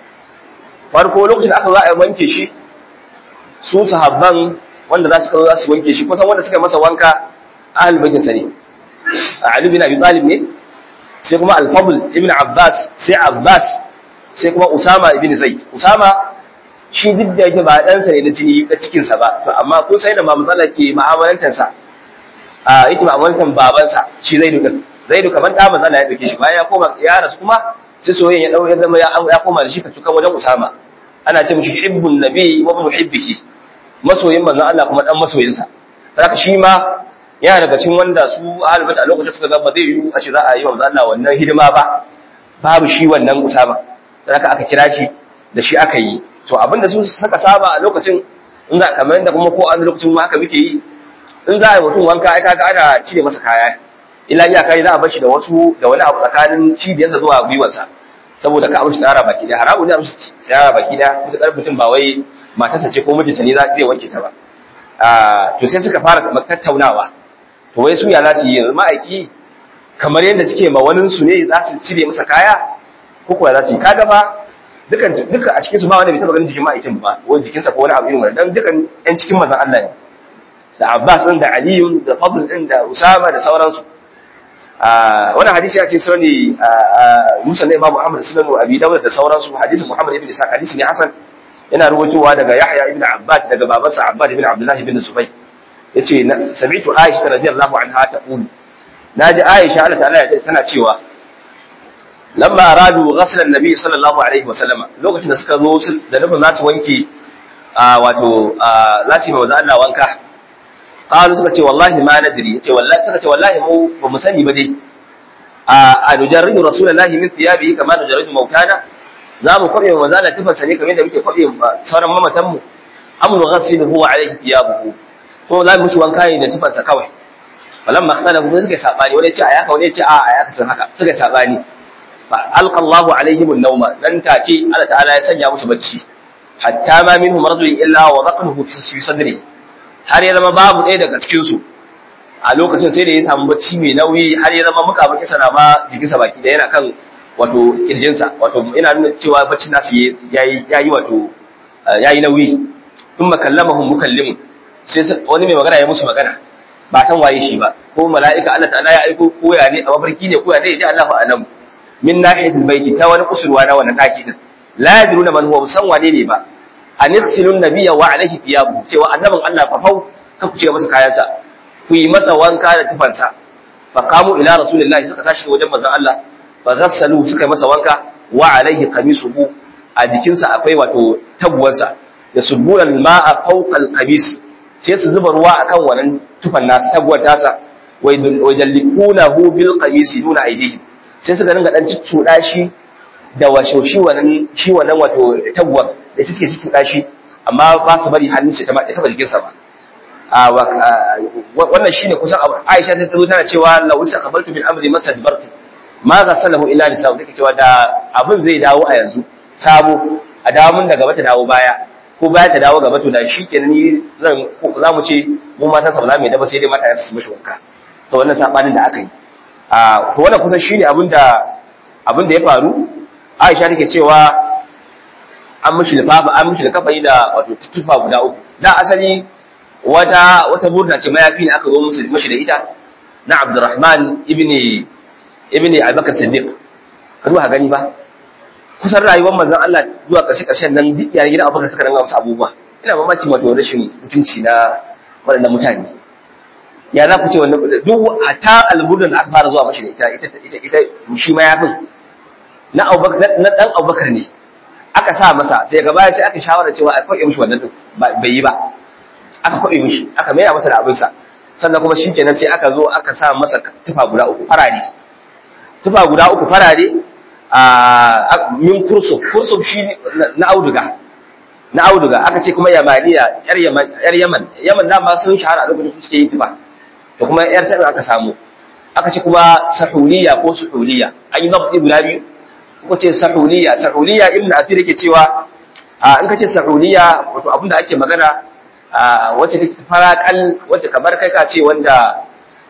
farko lokacin da aka za a wanke shi su sahabban wanda za su kawo za su wanke shi kusan wanda suka masa wanka ahal baitin sa ne Ali bin Abi Talib ne sai kuma Al-Fadl ibn Abbas sai Abbas sai kuma Usama ibn Zaid Usama shi duk da yake ba ɗansa ne da jini da cikinsa ba to amma kun sai da ma matsala ke ma'amalantarsa a yake ma'amalantar babansa shi Zaidu din Zaidu kamar da matsala ya dauke shi bayan ya koma ya rasu kuma sai soyayya ya dau ya zama ya koma da shi ka tukan wajen Usama ana ce mishi hibbun nabi wa muhibbihi masoyin manzon Allah kuma dan masoyinsa saka shi ma yana daga cikin wanda su ahlul bait a lokacin suka ga ba zai yi a ce za a yi wa manzon Allah wannan hidima ba babu shi wannan Usama saka aka kira shi da shi aka yi to abinda su saka saba a lokacin in za kamar yadda kuma ko an lokacin ma haka muke yi in za a yi mutum wanka ai kaga ana cire masa kaya illa iya kai za a bar shi da wasu da wani abu tsakanin cibiyarsa zuwa gwiwarsa saboda ka amshi tsara baki da haramu ne amshi tsara baki da mutakar mutum ba wai matarsa ce ko mijinta ne zai wanke ta ba to sai suka fara tattaunawa to wai su ya za su yi yanzu ma'aiki kamar yadda suke ma wani su ne za su cire masa kaya ko kuwa za su yi kaga ba dukan duka a cikin su ba wanda bai taba ganin jikin ma'aikin ba ko jikinsa ko wani abu irin wannan dan dukan yan cikin manzon Allah ne da Abbas din da Ali da Fadl din da Usama da sauransu ah wannan hadisi ya ce sunani Musa ne Imam Muhammad sunan Abi Dawud da sauransu hadisin Muhammad ibn Isa hadisi ne Hasan yana rubutuwa daga Yahya ibn Abbad daga babansa Abbad ibn Abdullah ibn Zubayr yace sami'tu Aisha radiyallahu anha taqul naji Aisha Allah ta'ala ya tana cewa lamma aradu ghasl an-nabi sallallahu alaihi wa sallama lokacin da suka zo da nufin za su wanke wato za su yi mawaza Allah wanka qalu suka ce wallahi ma nadri yace wallahi suka ce wallahi mu ba mu sani ba dai a nujarridu rasulullahi min thiyabihi kama nujarridu mautana za mu kwabe mawaza Allah tufansa ne kamar yadda muke kwabe sauran mamatan mu am nughasiluhu alaihi thiyabuhu ko za mu ci wanka ne da tufansa kawai falamma ikhtalafu suka sabani wani ce a yaka wani ce a a yaka sun haka suka sabani fa alqallahu alaihim an-nawma nan take Allah ta'ala ya sanya musu bacci hatta ma minhum rajulun illa wa dhaqahu fi sadri har ya zama babu ɗaya daga cikin su a lokacin sai da ya samu bacci mai nauyi har ya zama muka baki sana ma jikinsa baki da yana kan wato kirjinsa wato ina nuna cewa baccin nasu yayi yayi wato yayi nauyi thumma kallamahum mukallimun sai wani mai magana ya musu magana ba san waye shi ba ko mala'ika Allah ta'ala ya aiko ko ya ne a mafarki ne ko ya ne dai Allahu a'lam min nahiyatil baiti ta wani kusurwa na wannan taki din la yadruna man huwa san wane ne ba anighsilun nabiyya wa alaihi thiyabu cewa annabin Allah fa fau ka ku ce masa kayansa ku yi masa wanka da tufansa fa qamu ila rasulillahi suka tashi wajen manzon Allah fa ghassalu suka yi masa wanka wa alaihi qamisuhu a jikinsa akwai wato tabuwarsa da suburan ma'a fawqa al-qamis sai su zuba ruwa akan wannan tufan nasu tabuwar tasa wai jallikunahu bil qamisi duna aidihim sai suka dinga dan cuccuda shi da washe shi wannan shi wannan wato tabuwar da suke cuccuda shi amma ba su bari hannun shi ta ma ta jikin sa ba wannan shine kusan Aisha ta zo tana cewa law istaqbaltu bil amri masadbartu ma ghasalahu illa lisa'u take cewa da abin zai dawo a yanzu sabo a dawo mun daga bata dawo baya ko baya ta dawo gaba to da shi kenan ni zan za mu ce mu matan sa ba za mu yi daba sai dai mata su mishi wanka to wannan sabanin da aka yi a to wannan kusan shine abin da abin da ya faru Aisha take cewa an mishi lifafa an mishi kafani da wato tutufa guda uku da asali wata wata burda ce mayafi ne aka zo musu mishi da ita na Abdurrahman ibni ibni Abubakar Siddiq ka duba gani ba kusan rayuwar manzon Allah zuwa ƙarshe ƙarshen nan duk yayin gidan Abubakar suka ranga musu abubuwa ina mamaci wato rashin mutunci na waɗannan mutane ya za ku ce wannan duk hatta alburdan da aka fara zuwa mashi da ita ita ita ita shi ma yafin na Abubakar na dan Abubakar ne aka sa masa sai gaba sai aka shawara cewa a kwaɓe mishi wannan din bai yi ba aka kwaɓe mishi aka maida masa da abinsa sannan kuma shikenan sai aka zo aka sa masa tufa guda uku farare tufa guda uku farare a min kursuf kursuf shi na auduga na auduga aka ce kuma yamaniya yar yaman yar yaman yaman da ma sun shahara a lokacin suke yin tufa to kuma yar ta aka samu aka ce kuma sahuliya ko suhuliya an yi zabi guda biyu ko ce sahuliya sahuliya ibnu asir yake cewa in ka ce sahuliya wato abinda ake magana wacce take farakal wacce kamar kai ka ce wanda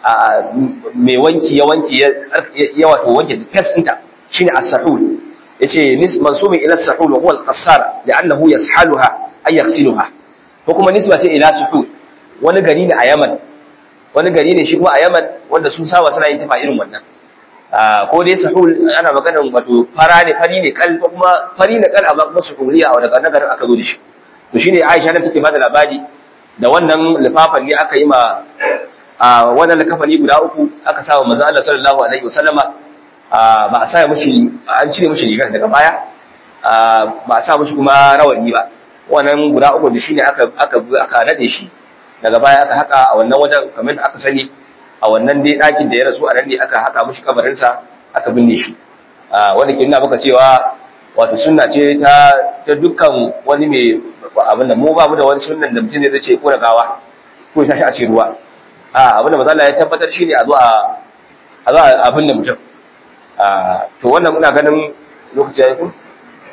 mai wanki ya wanki ya wato wanke fes ɗinta shine as-sahul yace nis mansubun ila as-sahul wa huwa al-qassar li'annahu yashaluha ay yaghsiluha ko kuma nisba ce ila suhul wani gari ne a Yaman wani gari ne shi kuma a Yaman wanda su saba suna yin tafa irin wannan ko dai sahul ana maganar wato fara ne fari ne kal ko kuma fari ne kal amma kuma suhuliya a daga garin aka zo da shi to shine Aisha nan take bada labari da wannan lifafan ne aka yi ma wannan likafani guda uku aka sa wa manzo Allah sallallahu alaihi wasallama ba a sa mishi an cire mishi rigar daga baya ba a sa mishi kuma rawani ba wannan guda uku da shine aka aka aka nade shi daga baya aka haka a wannan wajen kamar da aka sani a wannan dai ɗakin da ya rasu a nan ne aka haka mishi kabarin sa aka binne shi wanda ke nuna maka cewa wato sunna ce ta ta dukkan wani mai abin da mu ba mu da wani sunnan da mutum zai ce ko gawa ko ya tashi a ce ruwa a abin da manzo Allah ya tabbatar shine a zo a a zo abin da mutum to wannan muna ganin lokaci yayi ku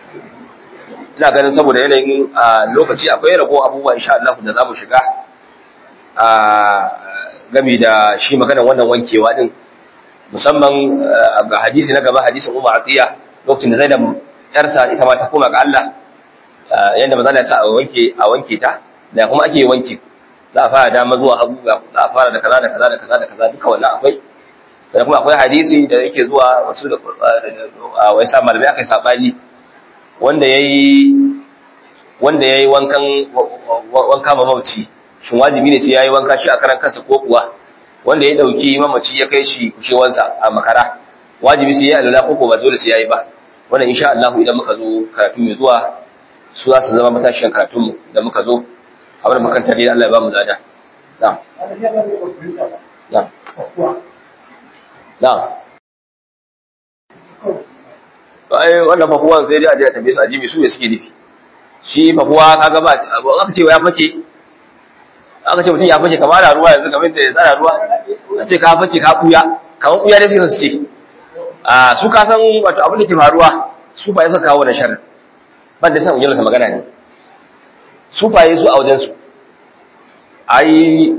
ina ganin saboda yanayin lokaci akwai rago abubuwa insha Allah da zamu shiga gami da shi maganar wannan wankewa din musamman ga hadisi na gaba hadisin Umar Atiya lokacin da Zainab yarsa ita ma ta koma ga Allah yanda manzo Allah ya sa a wanke a wanke ta da kuma ake wanke za a fara dama zuwa hagu za a fara da kaza da kaza da kaza da kaza duka wannan akwai sai kuma akwai hadisi da yake zuwa wasu da wai sa malamai aka sabani wanda yayi wanda yayi wankan wanka mamaci shin wajibi ne sai yayi wanka shi a karan kansa ko kuwa wanda ya dauki mamaci ya kai shi kushewansa a makara wajibi sai ya alala ko ko ba dole sai yayi ba wannan insha Allah idan muka zo karatu mai zuwa su za su zama matashin karatun mu da muka zo abin da makanta dai Allah ya ba mu lada na'am na'am na'am ai wannan fafuwan sai dai a je a tambaye su ajibi su ne suke nufi shi fafuwa kaga ba aka ce ya fake aka ce mutum ya fake kamar da ruwa yanzu kamar da ya tsara ruwa a ce ka fake ka buya kamar buya ne suka ce a su ka san wato abin da ke faruwa su fa yasa kawo da sharri ban da san ujiyar ka magana ne su fa su a wajen su ai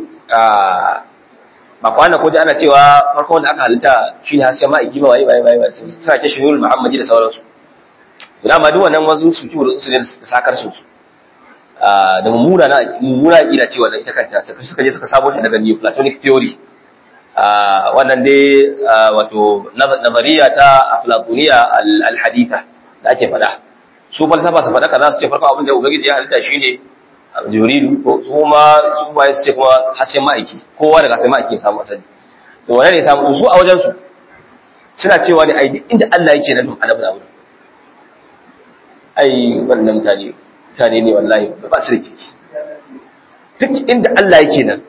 ba kwana ko da ana cewa farko wanda aka halitta shine hasken ma'aiki ba waye waye waye suna ke shirul muhammadi da sauransu da ma duk wannan wasu su kiwo su ne da sakar su da mummuna na mummuna ila cewa da ita kanta suka suka je suka sabo shi daga Neoplatonic theory wannan dai wato nazariya ta aflatoniya al-haditha da ake faɗa su falsafa su faɗa kaza su ce farko abin da ubangiji ya halitta shine jibrilu ko su ma su ba su ce kuma hasken ma'aiki kowa daga hasken ma'aiki ya samu asali to wannan ne samu su a wajen su suna cewa ne ai inda Allah yake nan annabi na wurin ai wannan mutane mutane ne wallahi ba su da kiki duk inda Allah yake nan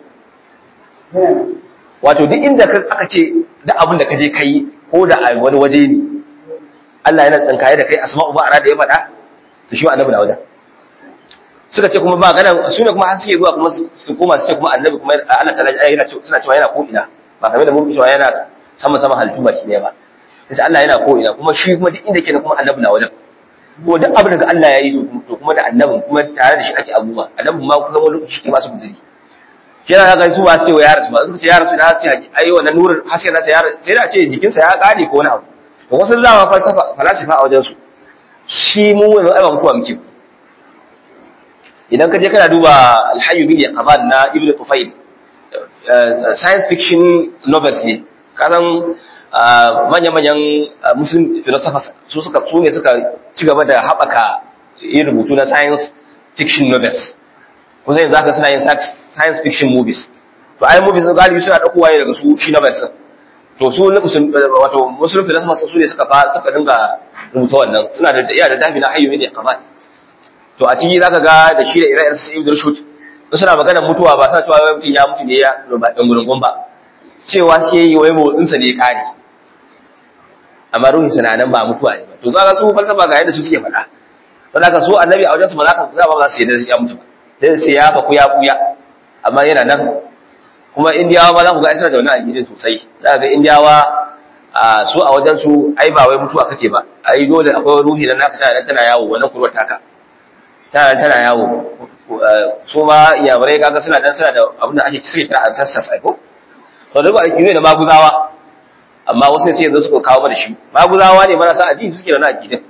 wato duk inda aka ce da abin da ka je kai ko da a wani waje ne Allah yana tsinkaye da kai asma'u ba ara da ya faɗa to shi annabi na wajen suka ce kuma ba ganin su ne kuma har suke zuwa kuma su koma su ce kuma annabi kuma Allah ta yana suna cewa yana ko ina ba kamar da mun cewa yana sama sama halittu baki ne ba sai Allah yana ko ina kuma shi kuma duk inda yake kuma annabi na wajen ko duk abin da Allah ya yi to kuma da annabin kuma tare da shi ake abubuwa annabin ma kusan wani lokaci ke masu guzuri kira ga su ba su ce wa ya rasu ba suka ce ya rasu da haske ai wannan nurin haske nasa ya sai da ce jikinsa ya kare ko wani abu to wasu zama falsafa falasifa a wajen su shi mu wani ai ba mutuwa muke idan ka je kana duba alhayyu bin yaqaban na ibnu tufayl science fiction novels ne kasan manya-manyan muslim philosophers su suka su ne suka ci gaba da haɓaka yin rubutu na science fiction novels kusa yanzu haka suna yin science fiction movies to ai movies na galibi suna ɗaukowa ne daga su shi novels to su wato muslim philosophers su ne suka suka dinga rubuta wannan suna da iya da dafi na hayyu ne kaman to a ciki zaka ga da shi da ire-iren su ibn rushd suna maganar mutuwa ba sa cewa wai mutum ya mutu ne ya ba dan gurgun ba cewa shi yayi wai motsinsa ne ya kare amma ruhin sa nan ba mutuwa ne ba to zaka su falsafa ga yadda su suke faɗa sadaka su annabi a wajen su ba za ka za ba za su yadda ya mutu ba sai sai ya fa ku ya buya amma yana nan kuma indiyawa ma za ku ga isra da wani aqidin sosai za ga indiyawa a su a wajen su ai ba wai mutuwa kace ba ai dole akwai ruhi da naka tana tana yawo wannan kurwar taka tana tana yawo su ma iyamurai kaga suna dan suna da abin da ake suke kira ancestors ai ko to duk aiki ne da maguzawa amma wasu sai yanzu suka kawo mana shi maguzawa ne marasa addini suke da na aqidin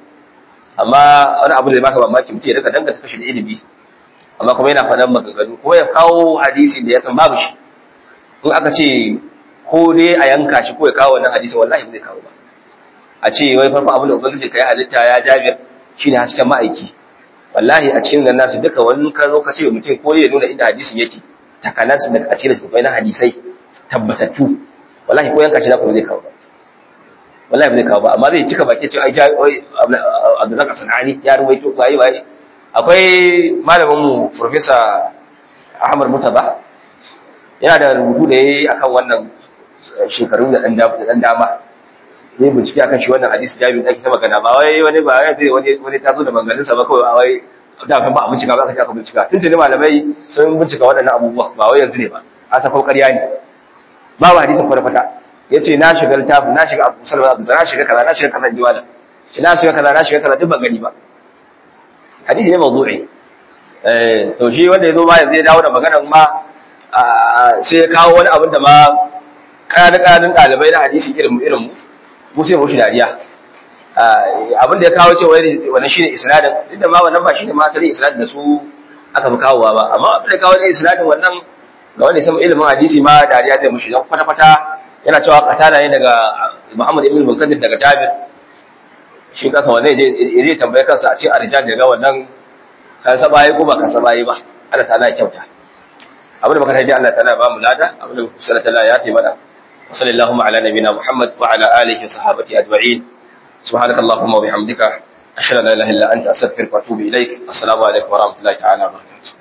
amma wani abu da baka mamaki mutum ya daga danganta kashi da ilimi amma kuma yana faɗan maganganu ko ya kawo hadisi da ya san babu shi in aka ce ko dai a yanka shi ko ya kawo wannan hadisi wallahi ba zai kawo ba a ce wai farko abin da ubangiji kai halitta ya jabir shine hasken ma'aiki wallahi a cikin ganna su duka wani ka zo ka ce mutum ko ya nuna inda hadisin yake takanas daga a cikin littattafai na hadisai tabbatattu wallahi ko yanka shi zaka zai kawo ba wallahi ba zai kawo ba amma zai cika baki cewa ai wai Abdulrazak Sanani ya ruwaito waye waye akwai malamin mu professor Ahmad Mutaba yana da rubutu da yayi akan wannan shekaru da dan dan dama ne bincike akan shi wannan hadisi jami'in da ake ta magana ba wai wani ba ya zai wani wani tazo da maganganun sa ba kawai a wai da kan ba a bincika ba aka aka bincika tun tuni malamai sun bincika waɗannan abubuwa ba wai yanzu ne ba a ta ƙarya ne babu hadisin kwata-kwata ya ce na shiga littafin na shiga abu salama abu na shiga kaza na shiga kaza ji wala na shiga kaza na shiga kaza duk ban gani ba hadisi ne mawdu'i eh to shi wanda ya zo ma yanzu ya dawo da maganar ma sai ya kawo wani abin da ma ƙananan ƙananan ɗalibai na hadisi irin mu irin mu mu sai mu shi dariya abin da ya kawo cewa wannan shine isnadin duk da ma wannan ba shine ma asalin isnadin da su aka fi kawowa ba amma abin da kawo ne isnadin wannan ga wanda ya ilimin hadisi ma dariya zai mushi don kwata-kwata yana cewa katana ne daga Muhammad ibn Munkadir daga Jabir shi kansa wannan ya zai tambaye kansa a cikin arjan daga wannan kan sabaye ko ba kan sabaye ba Allah ta'ala ya kyauta abin da muka taji Allah ta'ala ba mu lada abin da muka sanar ta'ala ya ce mana wa sallallahu ala nabina Muhammad wa ala alihi wa sahabati ajma'in subhanaka allahumma wa bihamdika ashhadu an la ilaha illa anta astaghfiruka wa atubu ilaik assalamu alaikum wa rahmatullahi ta'ala wa barakatuh